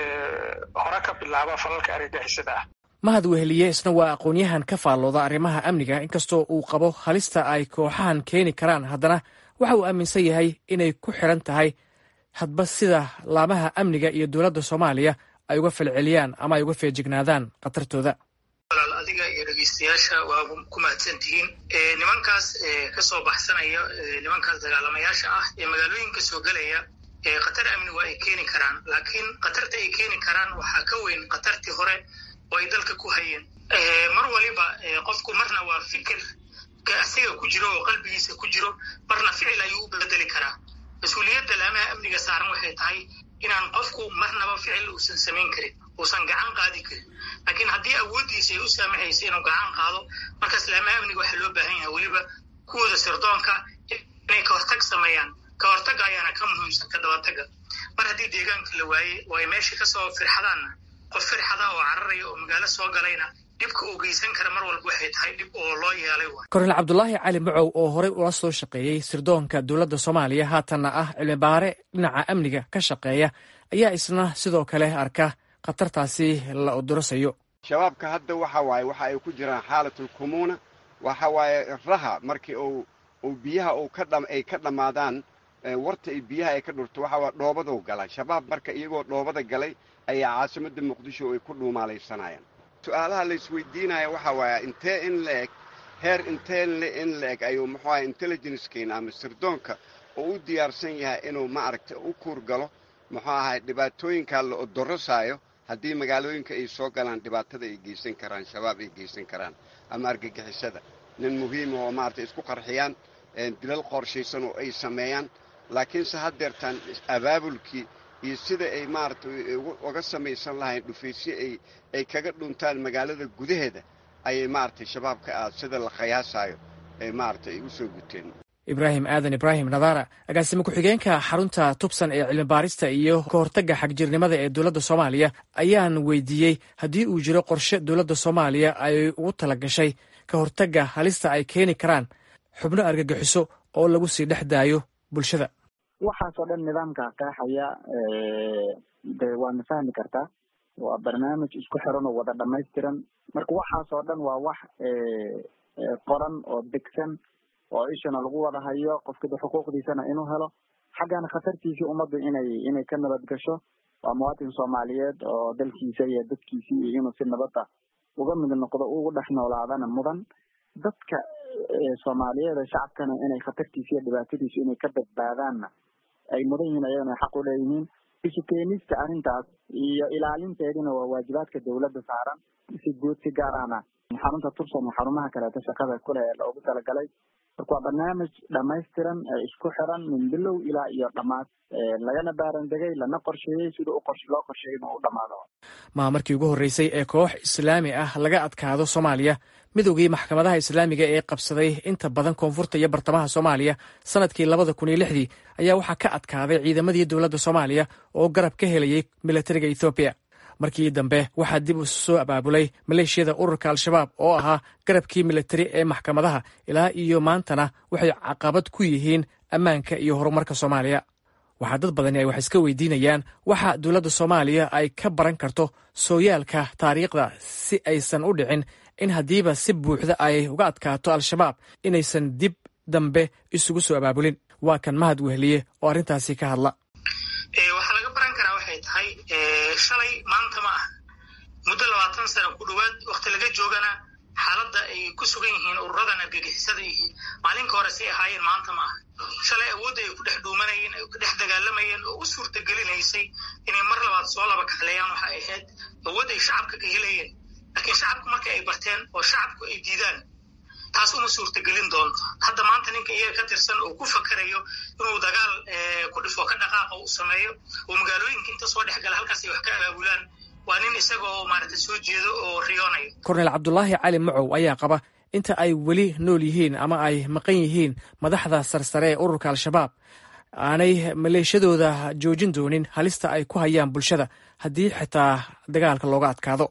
hore ka bilaaba falalka argagixisada ah mahad weheliye isna waa aqoon-yahan ka faallooda arrimaha amniga inkastoo uu qabo halista ay kooxahan keeni karaan haddana waxa uu aaminsan yahay inay ku xiran tahay hadba sida laamaha amniga iyo dowladda soomaaliya ay uga falceliyaan ama ay uga feejignaadaan khatartooda walaal adiga iyo dhegeystayaasha waa ku mahadsan tihiin nimankaas kasoo baxsanaya nimankaas dagaalamayaasha ah ee magaalooyinka soo gelaya khatar amni waa ay keeni karaan laakiin khatarta ay keeni karaan waxaa ka weyn khatartii hore oo ay dalka ku hayeen mar waliba qofku marna waa fikir asiga ku jiro oo qalbigiisa ku jiro marna ficil ayuu u bedeli karaa mas-uuliyadda laamaha amniga saaran waxay tahay inaan qofku marnaba ficil uusan samayn karin uusan gacan qaadi karin laakiin haddii awooddiisa ay u saamaxaysa inuu gacan qaado markaas laamaha amniga waxaa loo baahan yahay weliba kuwooda sirdoonka inay ka hortag sameeyaan ka hortagga ayaana ka muhiimsan ka dabataga mar haddii deegaanka la waaye oo ay meesha kasoo firxadaanna qof firxada oo cararaya oo magaalo soo galayna dhibka uu geysan kara mar walba waxay tahay dhib oo loo yeelay kornel cabdulaahi cali macow oo horey ula soo shaqeeyey sirdoonka dowladda soomaaliya haatanna ah cilmibaare dhinaca amniga ka shaqeeya ayaa isna sidoo kale arka khatartaasi la odorosayo shabaabka hadda waxa waaye waxa ay ku jiraan xaalatul kumuuna waxa waaye raha markii uu uu biyaha uu ka dham ay ka dhammaadaan warta ay biyaha ay ka dhurto waxa waa dhoobaduu gala shabaab marka iyagoo dhoobada galay ayaa caasimadda muqdisho ay ku dhuumaalaysanayaan su-aalaha la isweydiinaya waxa waaye intee in la eg heer intee in la eg ayuu muxuu aha intelligencekeena ama sirdoonka oo u diyaarsan yahay inuu maaragtay u kuur galo muxuu ahay dhibaatooyinkaa la odorosaayo haddii magaalooyinka ay soo galaan dhibaatada ay geysan karaan shabaab ay geysan karaan ama argagixisada nin muhiima oo maaragtay isku qarxiyaan dilal qorshaysan oo ay sameeyaan laakiinse haddeertaan abaabulkii iyo sida ay maaragtay uga samaysan lahayn dhufaysyo ay ay kaga dhuntaan magaalada gudaheeda ayay maaragtay shabaabka ah sida la khayaasaayo ay maaragtay u soo guteen ibraahim aadan ibraahim nadaara agaasime ku-xigeenka xarunta tubsan ee cilmi baarista iyo ka hortagga xagjirnimada ee dowladda soomaaliya ayaan weydiiyey haddii uu jiro qorshe dowladda soomaaliya ay ugu tala gashay ka hortagga halista ay keeni karaan xubno argagixiso oo lagu sii dhex daayo bulshada waxaasoo dhan nidaamka qeexaya de waadna fahmi kartaa waa barnaamij isku xiran oo wada dhamaystiran marka waxaasoo dhan waa wax qoran oo degsan oo ishana lagu wada hayo qofkida xuquuqdiisana inuu helo xaggana khatartiisii ummaddu inay inay ka nabad gasho waa muwaatin soomaaliyeed oo dalkiisa iyo dadkiisii iyo inuu si nabada uga mid noqdo ugu dhex noolaadana mudan dadka soomaaliyeed ee shacabkana inay khatartiisa iyo dhibaatadiisu inay ka badbaadaanna ay mudan yihiin ayagana xaq u leeyihiin isu keenista arrintaas iyo ilaalinteedina waa waajibaadka dawladda saaran si guud si gaar ahna xarunta tubsan iyo xarumaha kaleeto shaqada kule ee loogu talagalay marka waa barnaamij dhamaystiran ee isku xiran min bilow ilaa iyo dhammaad lagana baarandegay lana qorsheeyey sida loo qorsheeyay inuu u dhamaado maa markii ugu horreysay ee koox islaami ah laga adkaado soomaaliya midowgii maxkamadaha islaamiga ee qabsaday inta badan koonfurta iyo bartamaha soomaaliya sanadkii labada kun iyo lixdii ayaa waxaa ka adkaaday ciidamadii dowladda soomaaliya oo garab ka helayay milatariga ethoobiya markii dambe waxaa dib u soo abaabulay maleeshiyada ururka al-shabaab oo ahaa garabkii militari ee maxkamadaha ilaa iyo maantana waxay caqabad ku yihiin ammaanka iyo horumarka soomaaliya waxaa dad badani ay wax iska weydiinayaan waxa dowladda soomaaliya ay ka baran karto sooyaalka taariikhda si aysan u dhicin in haddiiba si buuxda ay uga adkaato al-shabaab inaysan dib dambe isugu soo abaabulin waa kan mahad wehliye oo arrintaasi ka hadla waxaa laga baran karaa waxay tahay shalay maanta ma ah muddo labaatan sano ku dhowaad wakti laga joogana xaaladda ay ku sugan yihiin ururadan argagixisada yihiin maalinka hore say ahaayeen maanta ma aha shalay awoodda ay ku dhex dhuumanayeen ay ku dhex dagaalamayeen oo u suurtagelinaysay inay mar labaad soo laba kaxleeyaan waxa ay ahayd awood ay shacabka ka helayeen laakiin shacabku marka ay barteen oo shacabku ay diidaan taas uma suurtagelin doonto hadda maanta ninka iyaga ka tirsan oo ku fakarayo inuu dagaal ku dhifo ka dhaqaaqa u sameeyo oo magaalooyinka inta soo dhex gala halkaas ay wax ka abaabulaan waa nin isagoo maaragta soo jeedo oo riyoonayo kornel cabdulaahi cali macow ayaa qaba inta ay weli nool yihiin ama ay maqan yihiin madaxda sarsare ee ururka al-shabaab aanay maleeshadooda joojin doonin halista ay ku hayaan bulshada haddii xitaa dagaalka looga adkaado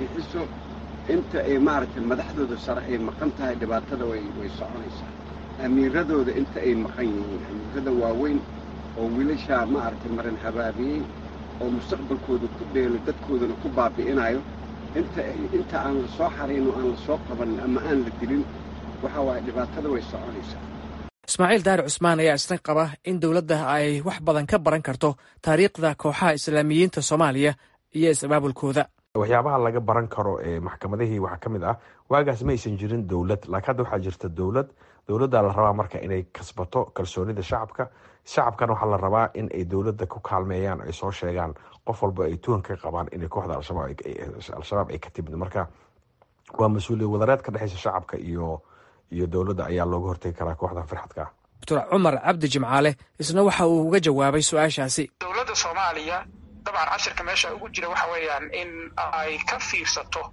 inta ay maaragtay madaxdooda sare ay maqan tahay dhibaatada way way soconaysaa amiiradooda inta ay maqan yihiin amiirada waaweyn oo wiilashaa maaragtay marin habaabiyey oo mustaqbalkooda ku dheelo dadkoodana ku baabi'inayo inta inta aan la soo xarayn oo aan la soo qabanin ama aan la dilin waxa waaye dhibaatada way soconaysaa ismaaciil daari cusmaan ayaa isna qaba in dowladda ay wax badan ka baran karto taariikhda kooxaha islaamiyiinta soomaaliya iyo is-abaabulkooda waxyaabaha laga baran karo ee maxkamadihii waxaa ka mid ah waagaas ma aysan jirin dowlad laakiin hadda waxaa jirta dowlad dowladda la rabaa marka inay kasbato kalsoonida shacabka shacabkana waxaa la rabaa in ay dowladda ku kaalmeeyaan ay soo sheegaan qof walba ay tuhan ka qabaan inay kooxda al-shabaab ay ka timid marka waa mas-uuliyad wadareed ka dhexeysa shacabka iyo iyo dowladda ayaa looga hortegi karaa kooxdan firxadka doctor cumar cabdi jimcaale isna waxa uu uga jawaabay su-aashaasi dowladda soomaaliya dabcan cashirka meesha ugu jira waxa weeyaan in ay ka fiirsato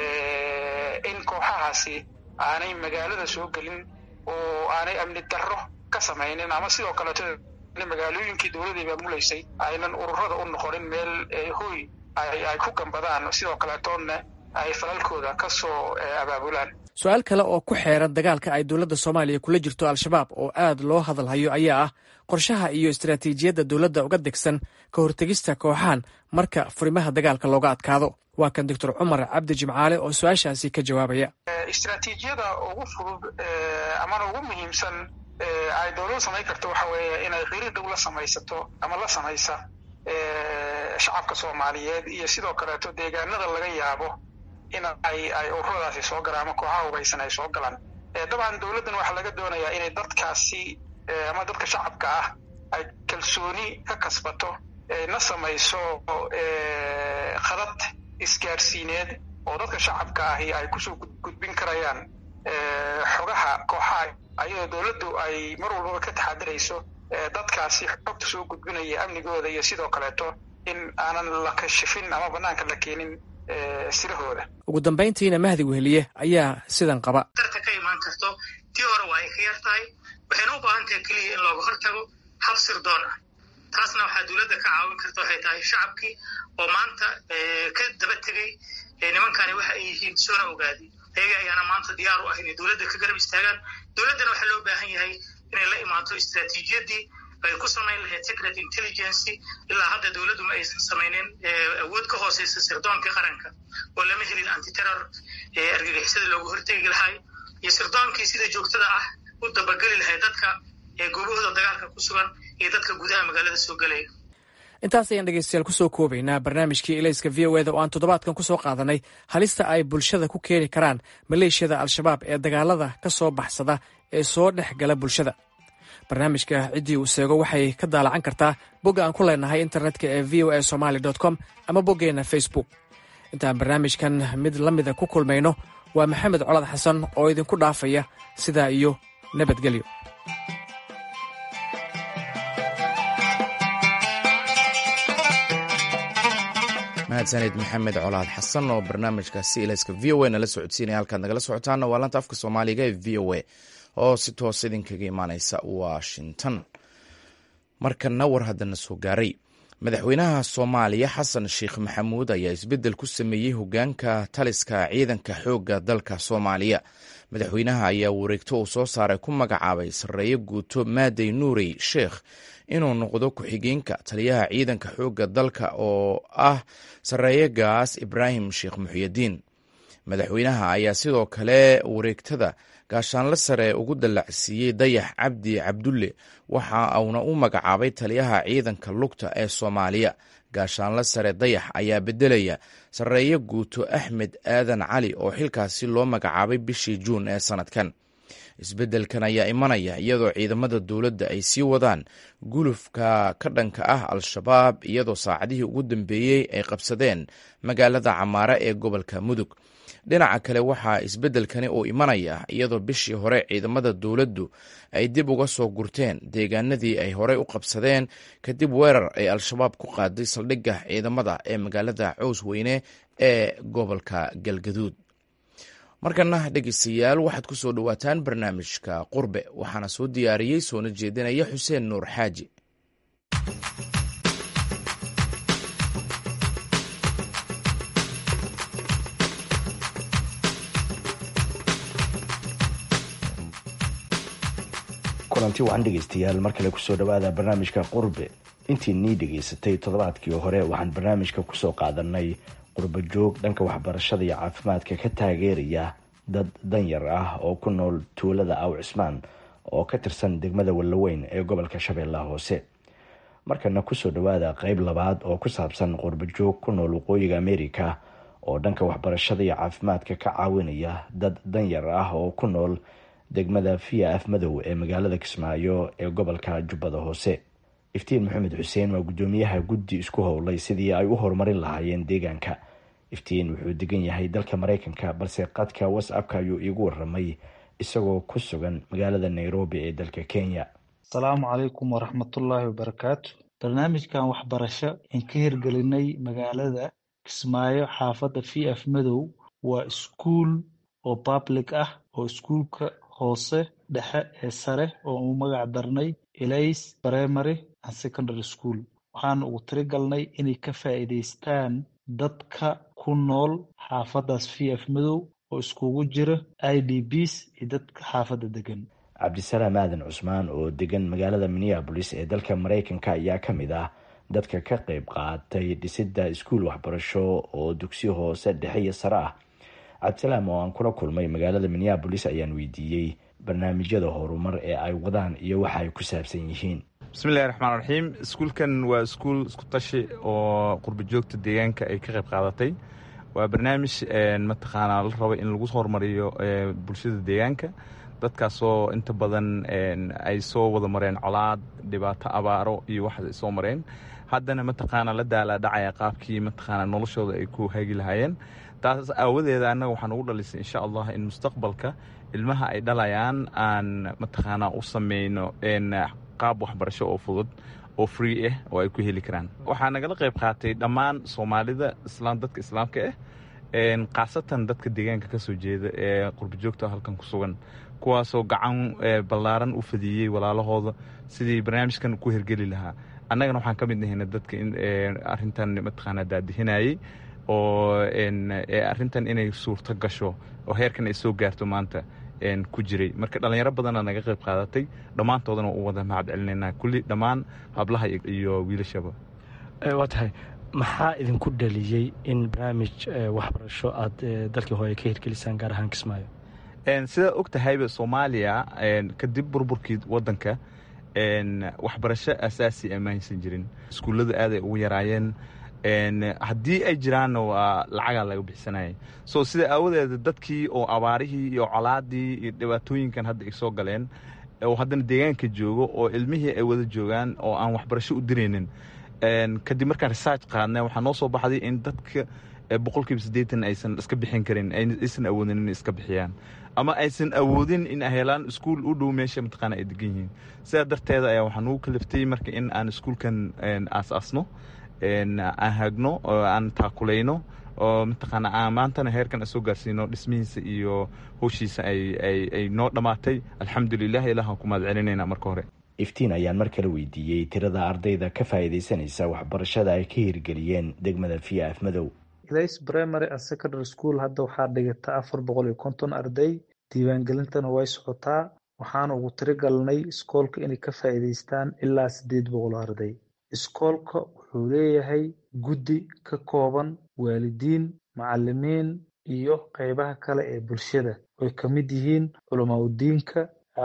in kooxahaasi aanay magaalada soo gelin oo aanay amni darro ka samaynin ama sidoo kaleeto magaalooyinkii dowladday maamulaysay aynan ururada u noqonin meel hoy ay ku gambadaan sidoo kaleetoona ay falalkooda ka soo abaabulaan su-aal kale oo ku xeeran dagaalka ay dowladda soomaaliya kula jirto al-shabaab oo aad loo hadalhayo ayaa ah qorshaha iyo istaraatiijiyadda dowladda uga degsan ka hortegista kooxahan marka furimaha dagaalka looga adkaado waa kan doctor cumar cabdi jimcaale oo su-aashaasi ka jawaabaya istraatiijiyada ugu fudud amana ugu muhiimsan ay dowladdu samayn karto waxa weeye inay qiri dhow la samaysato ama la samaysa shacabka soomaaliyeed iyo sidoo kaleeto deegaanada laga yaabo in ay ay ururadaasi soo galaan ama kooxaha hubaysan ay soo galaan dabcan dowladdan waxaa laga doonayaa inay dadkaasi ama dadka shacabka ah ay kalsooni ka kasbato na samayso khadad isgaarsiineed oo dadka shacabka ahi ay kusoo gudbin karayaan xogaha kooxaha ayadoo dowladdu ay mar walbaba ka taxadirayso dadkaasi xogta soo gudbinaya amnigooda iyo sidoo kaleeto in aanan la kashifin ama banaanka la keenin sirahooda ugu dambayntiina mahdi weheliye ayaa sidan qaba tarta ka imaan karto tii hore waa ay ka yar tahay waxayna u baahan tahay keliya in looga hortago hab sirdoon ah taasna waxaa dowladda ka caawin karta waxay tahay shacabkii oo maanta ka daba tegey nimankani waxa ay yihiin soona ogaaday ayaga ayaana maanta diyaar u ah inay dowladda ka garab istaagaan dowladdana waxaa loo baahan yahay inay la imaato istraatiijiyaddii ay ku samayn lahayd secret intelligency ilaa hadda dowladdu ma aysan samaynin awood ka hooseysa sirdoonka qaranka oo lama helin antiterror argagixisada looga hortegi lahay iyo sirdoonkii sida joogtada ah u dabageli lahay dadka goobahooda dagaalka ku sugan iyo dadka gudaha magaalada soo gelaya intaas ayaan dhegeystayaal kusoo koobaynaa barnaamijkii elayska v o eda oo aan toddobaadkan kusoo qaadanay halista ay bulshada ku keeni karaan maleeshiyada al-shabaab ee dagaalada ka soo baxsada ee soo dhex gala bulshada barnaamijka ciddii uu seego waxay ka daalacan kartaa bogga aan ku leenahay internetka ee v o a somaali com ama boggeenna facebook intaan barnaamijkan mid la mida ku kulmayno waa maxamed colad xasan oo idinku dhaafaya sidaa iyo nabadgelyo mahadsanid maxamed colaad xasan oo barnaamijkaasi ilayska v o a nala socodsiinaya halkaad nagala socotaana waa lanta afka soomaaliga ee v o a oo si toos idinkaga imaaneysa washington markana war haddana soo gaaray madaxweynaha soomaaliya xasan sheekh maxamuud ayaa isbeddel ku sameeyey hogaanka taliska ciidanka xoogga dalka soomaaliya madaxweynaha ayaa wareegto uu soo saaray ku magacaabay sarreeye guuto maadey nuurey sheekh inuu noqdo ku-xigeenka taliyaha ciidanka xoogga dalka oo ah sarreeye gaas ibraahim sheekh muxyidiin madaxweynaha ayaa sidoo kale wareegtada gaashaanle sare ugu dallacsiiyey dayax cabdi cabdulle waxa uuna u magacaabay taliyaha ciidanka lugta ee soomaaliya gaashaanle sare dayax ayaa beddelaya sarreeye guuto axmed aadan cali oo xilkaasi loo magacaabay bishii juun ee sannadkan isbeddelkan ayaa imanaya iyadoo ciidamada dowladda ay sii wadaan gulufka ka dhanka ah al-shabaab iyadoo saacadihii ugu dambeeyey ay qabsadeen magaalada camaare ee gobolka mudug dhinaca kale waxaa isbeddelkani uu imanaya iyadoo bishii hore ciidamada dowladdu ay dib uga soo gurteen deegaanadii ay horey u qabsadeen kadib weerar ay al-shabaab ku qaaday saldhigga ciidamada ee magaalada cows weyne ee gobolka galgaduud markana dhegeystayaal waxaad ku soo dhowaataan barnaamijka qurbe waxaana soo diyaariyey soona jeedinaya xuseen nuur xaaji kulanti wacan dhegeystayaal mar kale kusoo dhawaada barnaamijka qurbe intii nii dhegaysatay toddobaadkii hore waxaan barnaamijka kusoo qaadanay qurbo joog dhanka waxbarashada iyo caafimaadka ka taageeraya dad danyar ah oo ku nool tuulada aw cismaan oo ka tirsan degmada wallaweyn ee gobolka shabeellaha hoose markana kusoo dhawaada qeyb labaad oo ku saabsan qurbo joog ku nool waqooyiga america oo dhanka waxbarashada iyo caafimaadka ka caawinaya dad danyar ah oo ku nool degmada via af madow ee magaalada kismaayo ee gobolka jubbada hoose iftiin maxamed xuseen waa guddoomiyaha guddi isku howlay sidii ay u horumarin lahaayeen deegaanka iftiin wuxuu degan yahay dalka maraykanka balse qadka whatsappka ayuu iigu waramay isagoo ku sugan magaalada nairobi ee dalka kenya asalaamu calaykum waraxmatullaahi wabarakaatu barnaamijkan waxbarasho aan ka hirgelinay magaalada kismaayo xaafadda v f madow waa iskuul oo public ah oo iskuulka hoose dhexe ee sare oo uu magac darnay elays primary and secondary school waxaan ugu tirigalnay inay ka faa'iidaystaan dadka ku nool xaafaddaas v f madow oo iskugu jira i d bs iyo dadka xaafadda degan cabdisalaam aadan cusmaan oo degan magaalada minneabolis ee dalka maraykanka ayaa ka mid ah dadka ka qayb qaatay dhisidda iskuul waxbarasho oo dugsiyo hoose dhexe iyo sare ah cabdisalaam oo aan kula kulmay magaalada minneabolis ayaan weydiiyey barnaamijyada horumar ee ay wadaan iyo waxa ay ku saabsan yihiin bismillahi raxmaan raxiim iskuulkan waa iskuul isku tashi oo qurba joogta deegaanka ay ka qayb qaadatay waa barnaamij mataqaanaa la rabo in lagu horumariyo bulshada deegaanka dadkaasoo inta badan ay soo wada mareen colaad dhibaato abaaro iyo waxaas ay soo mareen haddana mataqaanaa la daalaadhacaya qaabkii mataqaanaa noloshooda ay ku hagi lahaayeen taas aawadeeda annaga waxaan ugu dhalisay insha allah in mustaqbalka ilmaha ay dhalayaan aan mataqaanaa u sameyno qaab waxbarasho oo fudud oo free ah oo ay ku heli karaan waxaa nagala qayb qaatay dhammaan soomaalida islaam dadka islaamka ah khaasatan dadka deegaanka kasoo jeeda ee qurbajoogta halkan ku sugan kuwaasoo gacan ballaaran u fadiyey walaalahooda sidii barnaamijkan ku hergeli lahaa annagana waxaan ka mid nahayna dadka arintan mataqaanaa daadihinayey oo arintan inay suurto gasho oo heerkan ay soo gaarto maanta ku jiray marka dhallinyaro badana naga qayb qaadatay dhammaantoodana u wada mahad celinaynaa kulli dhammaan hablaha iyo wiilashaba waa tahay maxaa idinku dhaliyey in barnaamij waxbarasho aad dalkii hooye ka hirgelisaan gaar ahaan kismaayo sidaa og tahayba soomaaliya kadib burburkii wadanka waxbarasho asaasi ama haysan jirin iskuullada aaday ugu yaraayeen haddii ay jiraanna waa lacagaa laga bixsanayay so sida aawadeeda dadkii oo abaarihii iyo colaadii iyo dhibaatooyinkan hadda ay soo galeen oo haddana deegaanka joogo oo ilmihii ay wada joogaan oo aan waxbarasho u diraynin kadib markaan research qaadnay waxaa noo soo baxday in dadka boqolkiiba siddeetan aysan iska bixin karin aysan awoodin inay iska bixiyaan ama aysan awoodin in ay helaan iskuul u dhow meesha mataqaana ay degan yihiin sidaa darteeda ayaa waxaa nugu kaliftay marka in aan iskuulkan aas-aasno aan hagno oo aan taakulayno oo mataqaana aan maantana heerkan soo gaarsiino dhismihiisa iyo howshiisa ay noo dhammaatay alxamdulilah ilahan ku mahad celinayna marka hore iftiin ayaan mar kale weydiiyey tirada ardayda ka faa'iidaysanaysa waxbarashada ay ka hirgeliyeen degmada via af madow grace primary and secondary school hadda waxaa dhigata afar boqol iyo konton arday diiwaangelintana way socotaa waxaana ugu tirigalnay iskoolka inay ka faa'iidaystaan ilaa siddeed boqol arday iskoolka wuxuu leeyahay guddi ka kooban waalidiin macalimiin iyo qeybaha kale ee bulshada oy ka mid yihiin culamaa udiinka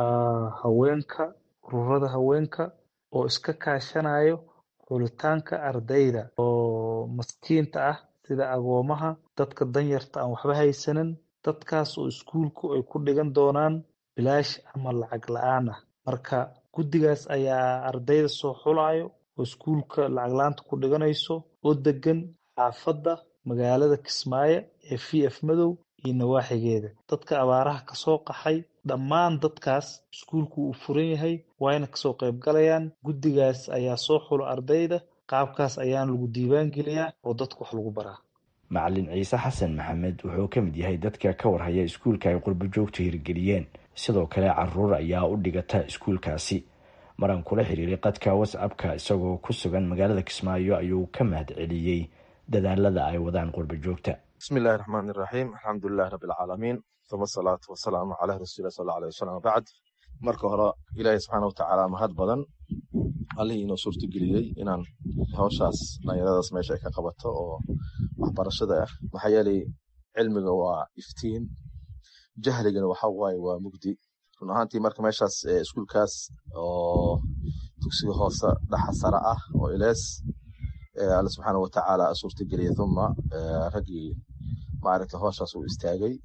haweenka ururada haweenka oo iska kaashanayo xulitaanka ardayda oo maskiinta ah sida agoomaha dadka danyarta aan waxba haysanin dadkaas oo iskuulku ay ku dhigan doonaan bilaash ama lacag la-aan ah marka guddigaas ayaa ardayda soo xulayo oo iskuulka lacag la-aanta ku dhiganayso oo degan xaafadda magaalada kismaayo ee v f madow iyo nawaaxigeeda dadka abaaraha kasoo qaxay dhammaan dadkaas iskuulku uu furan yahay waayna kasoo qayb galayaan guddigaas ayaa soo xulo ardayda qaabkaas ayaana lagu diiwaan geliyaa oo dadka wax lagu baraa macalin ciise xasan maxamed wuxuu ka mid yahay dadka ka warhaya iskuulka ay qurbo joogta hirgeliyeen sidoo kale caruur ayaa u dhigata iskuulkaasi maraan kula xiriiray qadka whatsappka isagoo ku sugan magaalada kismaayo ayuu ka mahad celiyey dadaalada ay wadaan qurbo joogta bismillahi raxmaan iraxiim alxamdulilahi rabbilcaalamiin uma asalaatu wasalaamu calaa rasuuli sal alay wasalam bacd marka hore ilaahay subxaana watacaala mahad badan allihii inoo suurtageliyey inaan hawshaas dhalinyaradaas meesha ay ka qabato oo waxbarashada ah maxaa yeelay cilmiga waa iftiin jahligana waxa waaye waa mugdi run ahaantii marka meeshaas iskuulkaas oo dugsiga hoose dhaxa sare ah oo ilees alle subxaana watacaala suurtageliyay uma raggii maaragta howshaas uu istaagay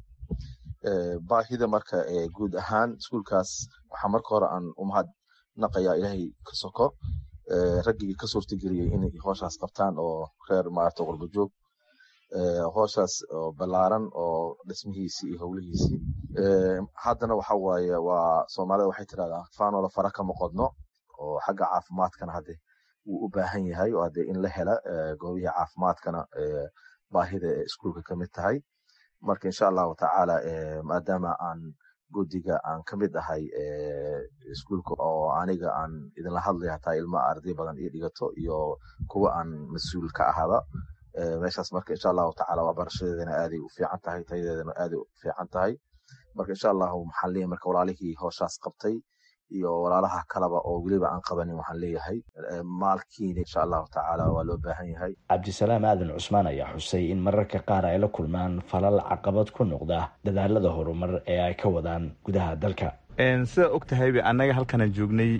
baahida marka guud ahaan iskuulkaas waxaa marka hore aan u mahad naqayaa ilaahay ka soko raggii ka suurtageliyey inay howshaas qabtaan oo reer maaragta qurbo joog howshaas oo ballaaran oo dhismihiisii iyo howlihiisii haddana waxa waaye waa soomaalida waxay tirahdaa faanola fara kama qodno oo xagga caafimaadkana hadde wuu u baahan yahay oo hadde in la hela goobihii caafimaadkana baahida ee iskuulka ka mid tahay marka insha allahu tacaala maadaama aan guddiga aan ka mid ahay iskuulka oo aniga aan idinla hadlay hataa ilma arday badan io dhigato iyo kuwa aan mas-uul ka ahaba meeshaas marka insha allahu tacaala waa barashadeedana aaday u fiican tahay tayadeedana aaday u fiican tahay marka insha allahu maxaan leeyahay marka walaalihii howshaas qabtay iyo walaalaha kaleba oo weliba aan qabanin waxaan leeyahay maalkiina insha allahu tacaala waa loo baahan yahay cabdisalaam aadan cusmaan ayaa xusay in mararka qaar ay la kulmaan falal caqabad ku noqda dadaalada horumar ee ay ka wadaan gudaha dalka sidaa og tahayba annaga halkanaan joognay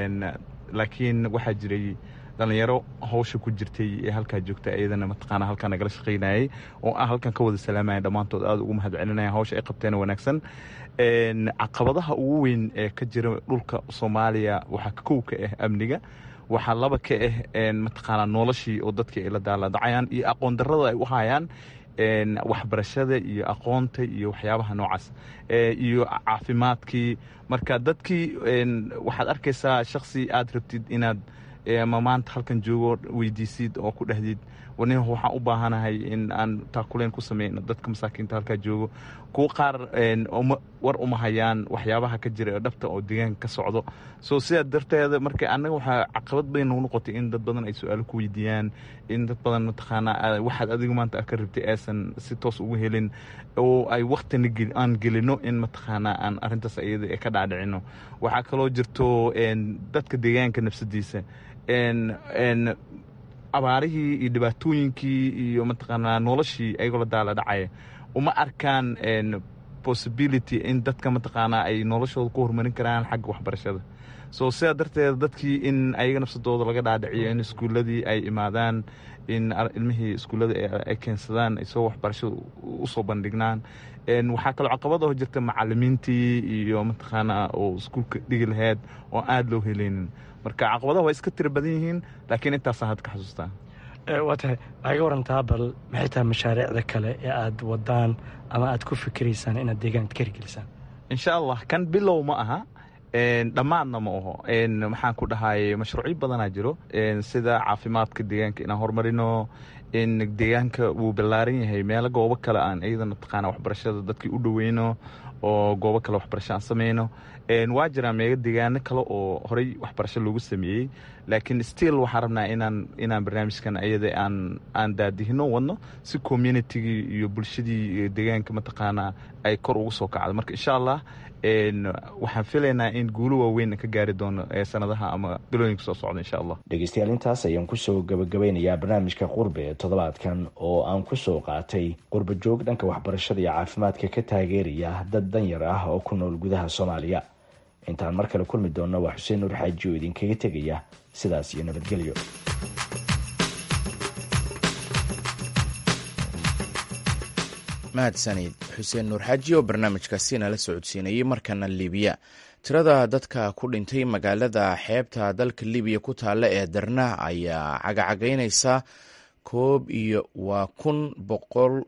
laakiin waxaa jiray dhalinyaro hawsha ku jirtay ee halkaa joogta iyadana mataqaana halkaa nagala shaqaynayay oo aan halkan ka wada salaamaya dhammaantood aada ugu mahad celinaya hawsha ay qabteen wanaagsan caqabadaha ugu weyn ee ka jira dhulka soomaaliya waxaa kow ka ah amniga waxaa laba ka ah mataqaana noloshii oo dadkii ay la daaladacayaan iyo aqoon darrada ay u hayaan waxbarashada iyo aqoonta iyo waxyaabaha noocaas iyo caafimaadkii marka dadkii waxaad arkaysaa shaksi aad rabtid inaad ma maanta halkan joogo weydiisid oo ku dhahdid warnin waxaan u baahanahay in aan taakuleen ku sameyno dadka masaakiinta halkaa joogo kuwo qaar war uma hayaan waxyaabaha ka jira ee dhabta oo deegaanka ka socdo so sidaa darteeda marka annaga waxaa caqabad badan nagu noqotay in dad badan ay su-aalo ku weydiiyaan in dad badan mataqaanaa waxaad adigu maanta ka rabtay aysan si toos ugu helin oo ay waktina aan gelino in mataqaanaa aan arrintaas iyada ka dhaadhicino waxaa kaloo jirto dadka deegaanka nafsadiisa abaarihii iyo dhibaatooyinkii iyo mataqaanaa noloshii ayagoo la daala dhacaya uma arkaan possibility in dadka mataqaanaa ay noloshooda ku horumarin karaan xagga waxbarashada so sidaa darteed dadkii in ayaga nafsadooda laga dhaadhiciyo in iskuuladii ay imaadaan in ilmihii iskuullada ay keensadaan ay soo waxbarashada usoo bandhignaan waxaa kaloo caqabad oo jirta macalimiintii iyo mataqaanaa oo iskuulka dhigi lahayd oo aada loo helaynin marka caqabadaha waa iska tiro badan yihiin laakiin intaasaan hadda ka xasuustaa waa tahay waxay ka warantaa bal maxay tahay mashaariicda kale ee aad wadaan ama aad ku fikiraysaan inaad deegaanka ka hirgelisaan insha allah kan bilow ma aha dhammaadna ma aho maxaan ku dhahay mashruucyo badanaa jiro sida caafimaadka deegaanka inaan horumarino in deegaanka wuu ballaaran yahay meelo goobo kale aan iyadana taqaana waxbarashada dadkii u dhoweyno oo goobo kale waxbarasho aan sameyno waa jiraan meelo deegaano kale oo horey waxbarasho loogu sameeyey laakiin still waxaan rabnaa inaan inaan barnaamijkan ayada aan aan daadihino wadno si communitygii iyo bulshadii deegaanka mataqaanaa ay kor ugu soo kacdo marka insha allah waxaan filaynaa in guulo waaweyn ka gaari doono sanadaha ama bilooyinka soo socda insha allah dhegeystayaal intaas ayaan kusoo gabagabeynayaa barnaamijka qurbe ee toddobaadkan oo aan kusoo qaatay qurba joog dhanka waxbarashada iyo caafimaadka ka taageeraya dad danyar ah oo ku nool gudaha soomaaliya intaan mar kale kulmi doonno waa xuseen nuur xaaji oo idinkaga tegaya sidaas iyo nabadgelyo mahadsanid xuseen nuur xaaji oo barnaamijkaasi nala socodsiinayay markana libiya tirada dadka ku dhintay magaalada xeebta dalka libiya ku taalla ee darna ayaa cagacagaynaysa koob iyo waa kun boqol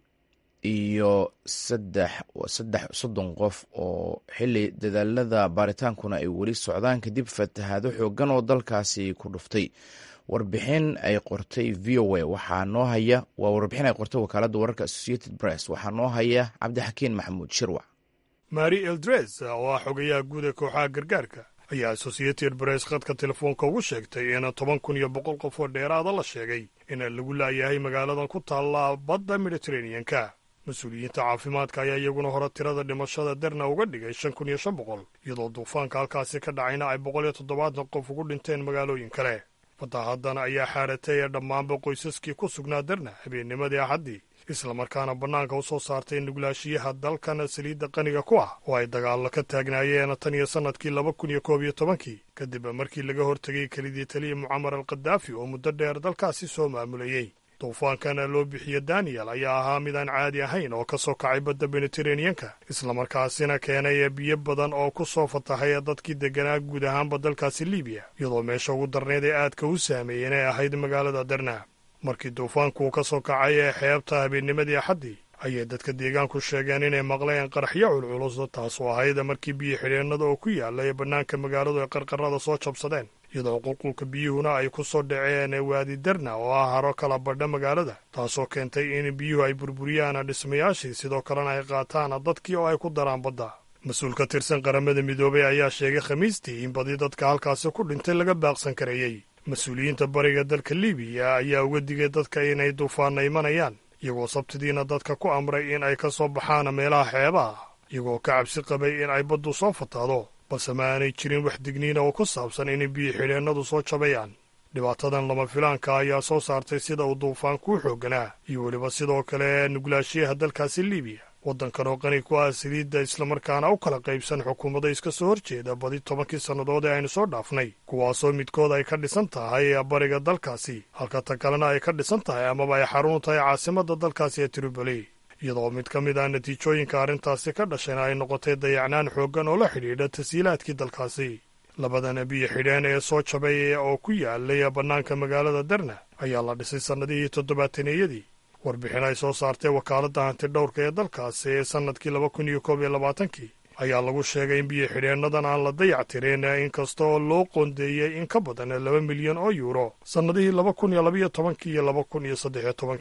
iyo saddex saddex soddon qof oo xili dadaalada baaritaankuna ay weli socdaan kadib fatahaado xoogan oo dalkaasi ku dhuftay warbixin ay qortay v o a waxaa noo haya waa warbixin ay qortay wakaaladda wararka associated press waxaa noo haya cabdixakiin maxamuud shirwac mari eldres oo ah xogayaha guud ee kooxaha gargaarka ayaa associated press khadka telefoonka ugu sheegtay in toban kun iyo boqol qof oo dheeraada la sheegay in lagu laayahay magaaladan ku taalla badda mediteraneanka mas-uuliyiinta caafimaadka ayaa iyaguna hore tirada dhimashada derna uga dhigay shan kun iyo shan boqol iyadoo duufaanka halkaasi ka dhacayna ay boqol iyo toddobaatan qof ugu dhinteen magaalooyin kale fatahadan ayaa xaaratay ee dhammaanba qoysaskii ku sugnaa derna habeennimadii axaddii islamarkaana bannaanka u soo saartay nuglaashiyaha dalkan saliidda qaniga ku ah oo ay dagaallo ka taagnaayeen tan iyo sannadkii laba kun iyo koob iyo tobankii kadib markii laga hortegay kelidii taliya mucamar al khadaafi oo muddo dheer dalkaasi soo maamulayey duufaankana loo bixiye daniyel ayaa ahaa mid aan caadi ahayn oo ka soo kacay badda mediteraneanka islamarkaasina keenay biyo badan oo ku soo fatahay dadkii degganaa guud ahaanba dalkaasi libiya iyadoo meesha ugu darneyd ee aadka u saameeyeen ay ahayd magaalada derna markii duufaanku uu ka soo kacay ee xeebta habeennimadii axaddii ayay dadka deegaanku sheegeen inay maqleen qaraxyo culculus taasoo ahayd markii biyo xidheennada oo ku yaalla ee bannaanka magaaladu ay qarqarada soo jabsadeen iyadoo qulqulka biyuhuna ay ku soo dhaceen waadi derna oo ah haro kala badha magaalada taasoo keentay in biyuhu ay burburiyaan dhismayaashii sidoo kalena ay qaataan dadkii oo ay ku daraan badda mas-uul ka tirsan qaramada midoobay ayaa sheegay khamiistii in badi dadka halkaasi ku dhintay laga baaqsan kareeyey mas-uuliyiinta bariga dalka libiya ayaa uga digay dadka inay duufaanna imanayaan iyagoo sabtidiina dadka ku amray in ay ka soo baxaan meelaha xeebaha iyagoo ka cabsi qabay in ay baddu soo fataado balse ma aanay jirin wax digniina oo ku saabsan inay biyo xidheennadu soo jabayaan dhibaatadan lama filaanka ayaa soo saartay sida uu duufaanku u xoogganaa iyo weliba sidoo kale nuglaashiyaha dalkaasi libiya waddankan oo qani ku ah saliidda islamarkaana u kala qaybsan xukuumada iska soo horjeeda badi tobankii sannadood ee aynu soo dhaafnay kuwaasoo midkood ay ka dhisan tahay bariga dalkaasi halka ta kalena ay ka dhisan tahay amaba ay xarun tahay caasimadda dalkaasi ee tripoli iyadoo mid ka mid ah natiijooyinka arrintaasi ka dhashayna ay noqotay dayacnaan xooggan oo la xidhiidha tasiilaadkii dalkaasi labadan biyo xidheen ee soo jabay oo ku yaalay bannaanka magaalada derna ayaa la dhisay sannadihii toddobaataneyadii warbixin ay soo saartay wakaaladda hantidhowrka ee dalkaasi ee sannadkii laba kun iyo koob iyo labaatankii ayaa lagu sheegay in biyo xidheennadan aan la dayactirin inkasta oo loo qoondeeyey in ka badan laba milyan oo yuuro sannadihii laba kun iyo labaiyo tobankii iyo laba kun iyo saddexiyo tobankii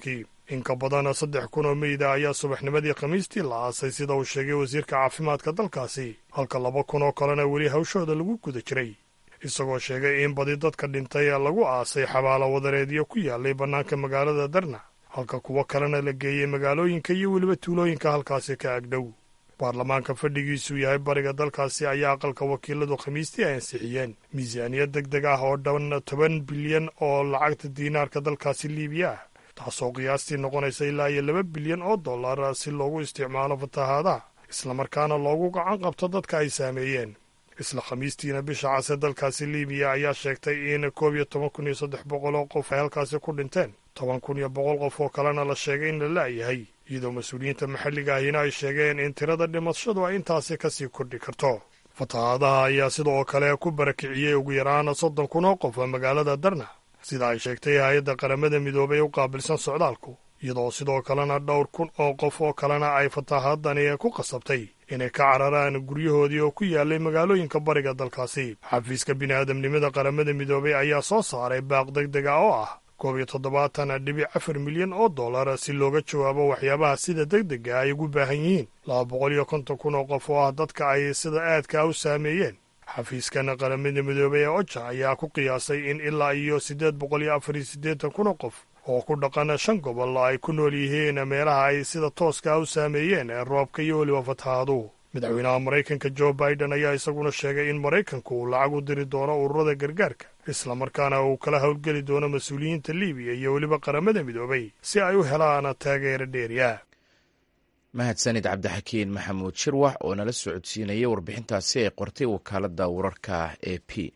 in ka badan saddex kun oo meyda ayaa subaxnimadii khamiistii la aasay sida uu sheegay wasiirka caafimaadka dalkaasi halka laba kun oo kalena weli hawshooda lagu guda jiray isagoo sheegay in badi dadka dhintay lagu aasay xabaalo wadareedyo ku yaalay bannaanka magaalada darna halka kuwo kalena la geeyey magaalooyinka iyo weliba tuulooyinka halkaasi ka agdhow baarlamaanka fadhigiisu yahay bariga dalkaasi ayaa aqalka wakiiladu khamiistii ay ansixiyeen miisaaniyad deg deg ah oo dhan toban bilyan oo lacagta diinaarka dalkaasi liibiya ah taasoo qiyaastii noqonaysa ilaa iyo laba bilyan oo dollar si loogu isticmaalo fatahaadaha islamarkaana loogu gacan qabto dadka ay saameeyeen isla khamiistiina bisha case dalkaasi liibiya ayaa sheegtay in koob iyo toban kun iyo saddex boqol oo qof ay halkaasi ku dhinteen toban kun iyo boqol qof oo kalena la sheegay in la la'yahay iyadoo mas-uuliyiinta maxalliga ahina ay sheegeen in tirada dhimashadu ay intaasi kasii kordhi karto fatahaadaha ayaa sidoo kale ku barakiciyey ugu yaraan soddon kun oo qof magaalada darna sida ay sheegtay hay-adda qaramada midoobay u qaabilsan socdaalku iyadoo sidoo kalena dhowr kun oo qof oo kalena ay fatahaadani ku qasabtay inay ka cararaan guryahoodii oo ku yaalay magaalooyinka bariga dalkaasi xafiiska bini'aadamnimada qaramada midoobay ayaa soo saaray baaq deg dega oo ah koob iyo toddobaatan dhibic afar milyan oo dollar si looga jawaabo waxyaabaha sida deg dega ay ugu baahan yihiin laba boqol iyo konton kun oo qof oo ah dadka ay sida aadka u saameeyeen xafiiskan qaramada midoobey ee oja ayaa ku qiyaasay in ilaa iyo siddeed boqol iyo afar iyo siddeetan kun oo qof oo ku dhaqan shan gobol ay ku nool yihiin meelaha ay sida tooska u saameeyeen roobka iyo weliba fatahaaduhu madaxweynaha maraykanka jo biden ayaa isaguna sheegay in maraykanku uu lacag u diri doono ururada gargaarka islamarkaana uu kala howlgeli doono mas-uuliyiinta liibiya iyo weliba qaramada midoobay si ay u helaan taageero dheeriya mahadsanid cabdixakiin maxamuud shirwax oo nala socodsiinayay warbixintaasi ay qortay wakaaladda wararka e p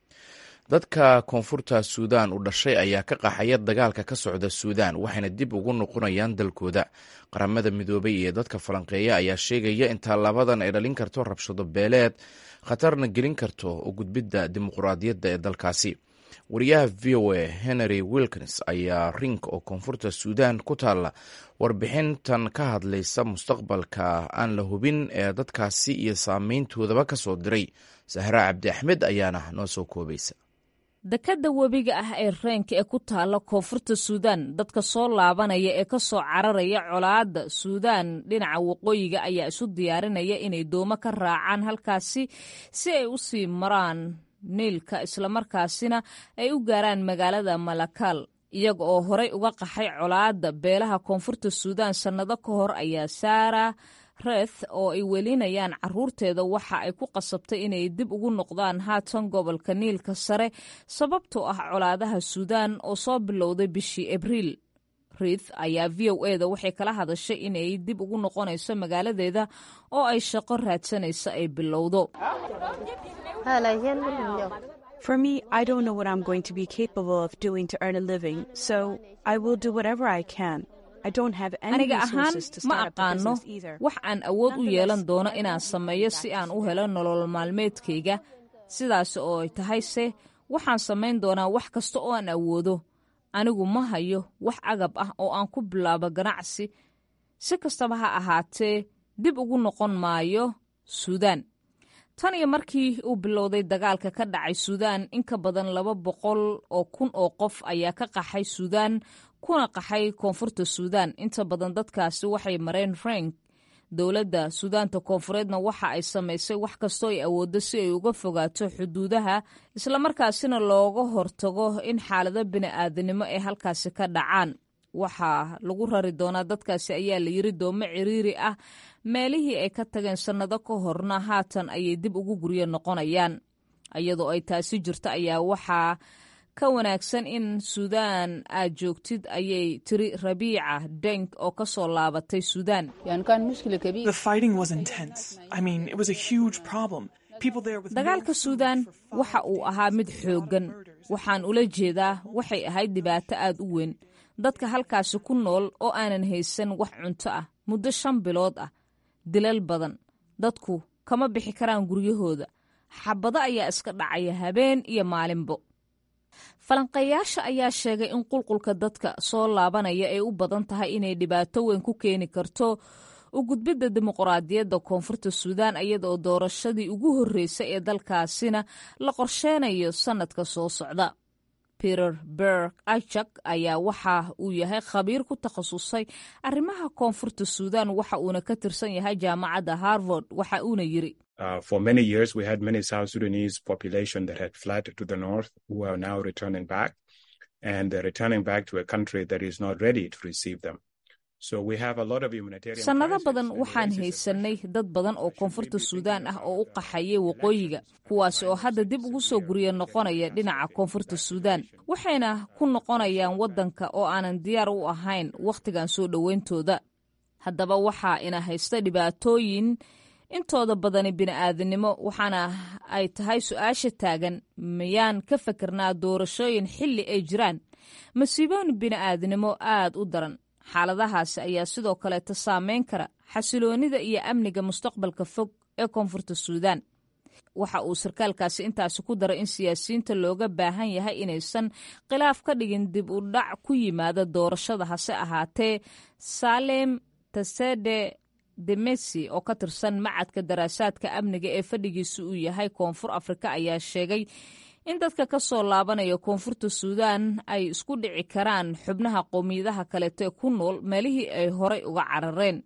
dadka koonfurta suudaan u dhashay ayaa ka qaxaya dagaalka ka socda suudaan waxayna dib ugu noqonayaan dalkooda qaramada midoobay iyo dadka falanqeeya ayaa sheegaya in taallabadan ay dhalin karto rabshado beeleed khatarna gelin karto u gudbidda dimuquraadiyadda ee dalkaasi wariyaha v o a henry wilkins ayaa rink oo koonfurta suudaan ku taalla warbixintan ka hadlaysa mustaqbalka aan la hubin ee dadkaasi iyo saameyntoodaba ka soo diray sahra cabdi axmed ayaana noo soo koobaysa dekadda webiga ah ee reenka ee ku taalla koonfurta suudaan dadka soo laabanaya ee ka soo cararaya colaadda suudaan dhinaca waqooyiga ayaa isu diyaarinaya inay doomo ka raacaan halkaasi si ay u sii maraan niilka islamarkaasina ay u gaaraan magaalada malakal iyaga oo horey uga qaxay colaadda beelaha koonfurta suudaan sannado ka hor ayaa saara reth oo ay welinayaan caruurteeda waxa ay ku qasabtay inay dib ugu noqdaan haatan gobolka niilka sare sababtoo ah colaadaha suudaan oo soo bilowday bishii abriil rith ayaa v o e da waxay kala hadashay inay dib ugu noqonayso magaaladeeda oo ay shaqo raadsanayso ay bilowdo For me, I don't know what I'm going to be capable of doing to earn a living, so I will do whatever I can. I don't have any aniga ahaan resources to ma start up a aqaano business either. wax aan awood u yeelan doono inaan sameeyo si aan u helo nolol maalmeedkayga sidaas oo ay tahay se waxaan samayn doonaa wax kasta oo aan awoodo anigu ma hayo wax agab ah oo aan ku bilaabo ganacsi si kastaba ha ahaatee dib ugu noqon maayo suudaan tan iyo markii uu bilowday dagaalka ka dhacay suudaan in ka badan laba boqol oo kun oo qof ayaa ka qaxay suudaan kuna qaxay koonfurta suudaan inta badan dadkaasi waxay mareen frank dowladda suudaanta koonfureedna waxa ay samaysay wax kastoo ay awooddo si ay uga fogaato xuduudaha islamarkaasina looga hortago in xaalado bini'aadanimo ay halkaasi ka dhacaan waxaa lagu rari doonaa dadkaasi ayaa la yiri doomo ciriiri ah meelihii ay ka tageen sannado ka horna haatan ayay dib ugu guryo noqonayaan iyadoo ay taasi jirto ayaa waxaa ka wanaagsan in suudaan aad joogtid ayay tiri rabiica denk oo ka soo laabatay suudaan The fighting was intense. I mean, it was a huge problem. People there with dagaalka suudaan waxa uu ahaa mid xooggan waxaan ula jeedaa waxay ahayd dhibaato aad u weyn dadka halkaasi ku nool oo aanan haysan wax cunto ah muddo shan bilood ah dilal badan dadku kama bixi karaan guryahooda xabado ayaa iska dhacaya habeen iyo maalinbo falanqeeyaasha ayaa sheegay in qulqulka dadka soo laabanaya ay u badan tahay inay dhibaato weyn ku keeni karto u gudbidda dimuqraadiyadda koonfurta suudaan iyadaoo doorashadii ugu horreysay ee dalkaasina la qorsheynayo sannadka soo socda peter berg achak ayaa waxa uu yahay khabiir ku takhasusay arrimaha koonfurta suudan waxa uuna ka tirsan yahay jaamacadda harvard waxa uuna yiri Uh, for many years, we had many South Sudanese population that had fled to the north who are now returning back, and they're returning back to a country that is not ready to receive them. So we have a lot of humanitarian. sannado badan waxaan haysanay dad badan oo koonfurta suudaan ah oo u qaxayay waqooyiga kuwaasi oo hadda dib ugu soo gurya noqonaya dhinaca koonfurta suudaan waxayna ku noqonayaan waddanka oo aanan diyaar u ahayn wakhtigan soo dhoweyntooda haddaba waxaa ina haysta dhibaatooyin intooda badani bini'aadanimo waxaana ay tahay su-aasha taagan miyaan ka fakernaa doorashooyin xilli ay jiraan masiibooyin bini'aadanimo aad u daran xaaladahaasi ayaa sidoo kaleeta saameyn kara xasiloonida iyo amniga mustaqbalka fog ee koonfurta suudaan waxa uu sarkaalkaasi intaasi ku daray in siyaasiyiinta looga baahan yahay inaysan khilaaf ka dhigin dib u dhac ku yimaada doorashada hase ahaatee salem tasede demesi oo ka tirsan macadka daraasaadka amniga ee fadhigiisa uu yahay koonfur afrika ayaa sheegay in dadka ka soo laabanaya koonfurta suudaan ay isku dhici karaan xubnaha qowmiyadaha kaleeto ee ku nool meelihii ay horay uga carareen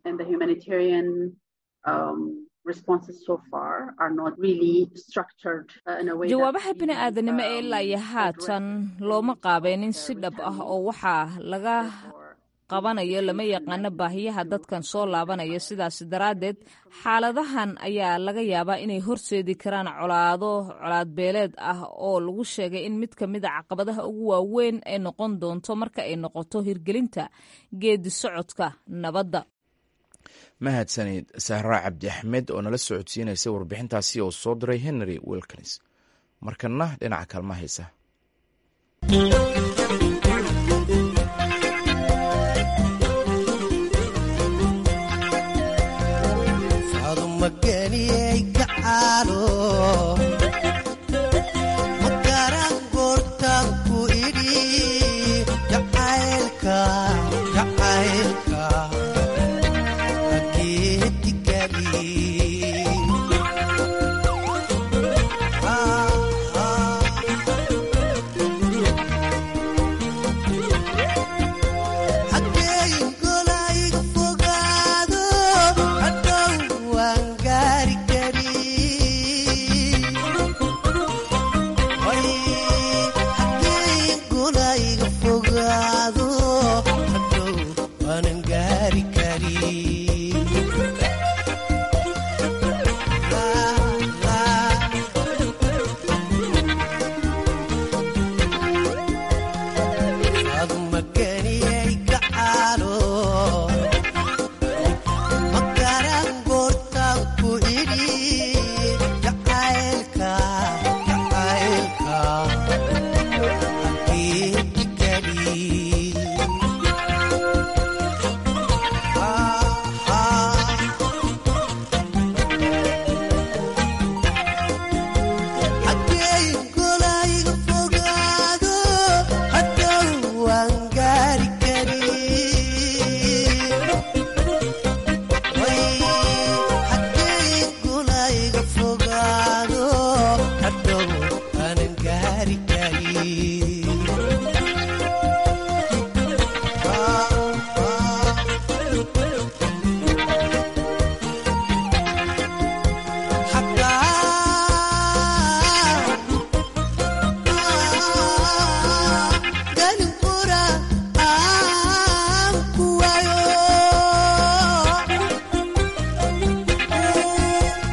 jawaabaha bini'aadanimo ee ilaa iyo haatan looma qaabeenin si dhab ah oo waxaa laga qabanayo lama yaqaano baahiyaha dadkan soo laabanaya sidaas daraaddeed xaaladahan ayaa laga yaabaa inay horseedi karaan colaado colaadbeeleed ah oo lagu sheegay in mid ka mid a caqabadaha ugu waaweyn ay noqon doonto marka ay noqoto hirgelinta geedi socodka nabadda mahadsanid sahraa cabdi axmed oo nala socodsiinaysa warbixintaasi oo soo diray henry wilkins markanna dhinaca kaalma haysa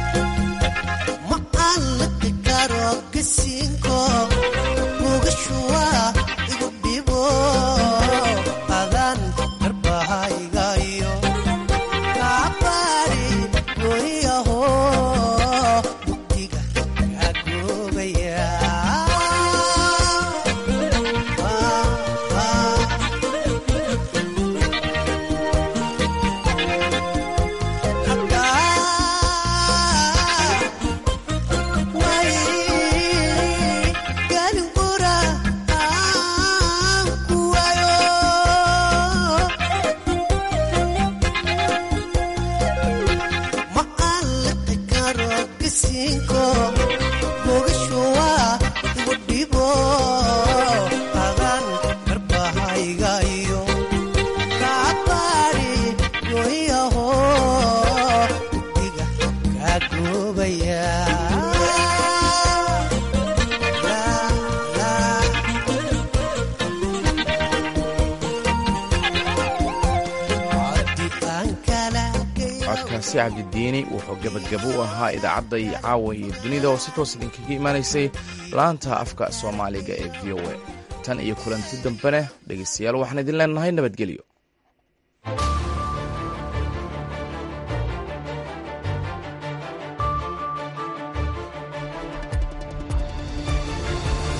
Cinco, cabdicasi cabdidiini wuxuu gebagabo u ahaa idaacadda iyo caawa iyo dunida oo si toos idinkaga imaanaysay laanta afka soomaaliga ee v o a tan iyo kulanti dambene dhegaystayaal waxaan idin leenahay nabadgelyo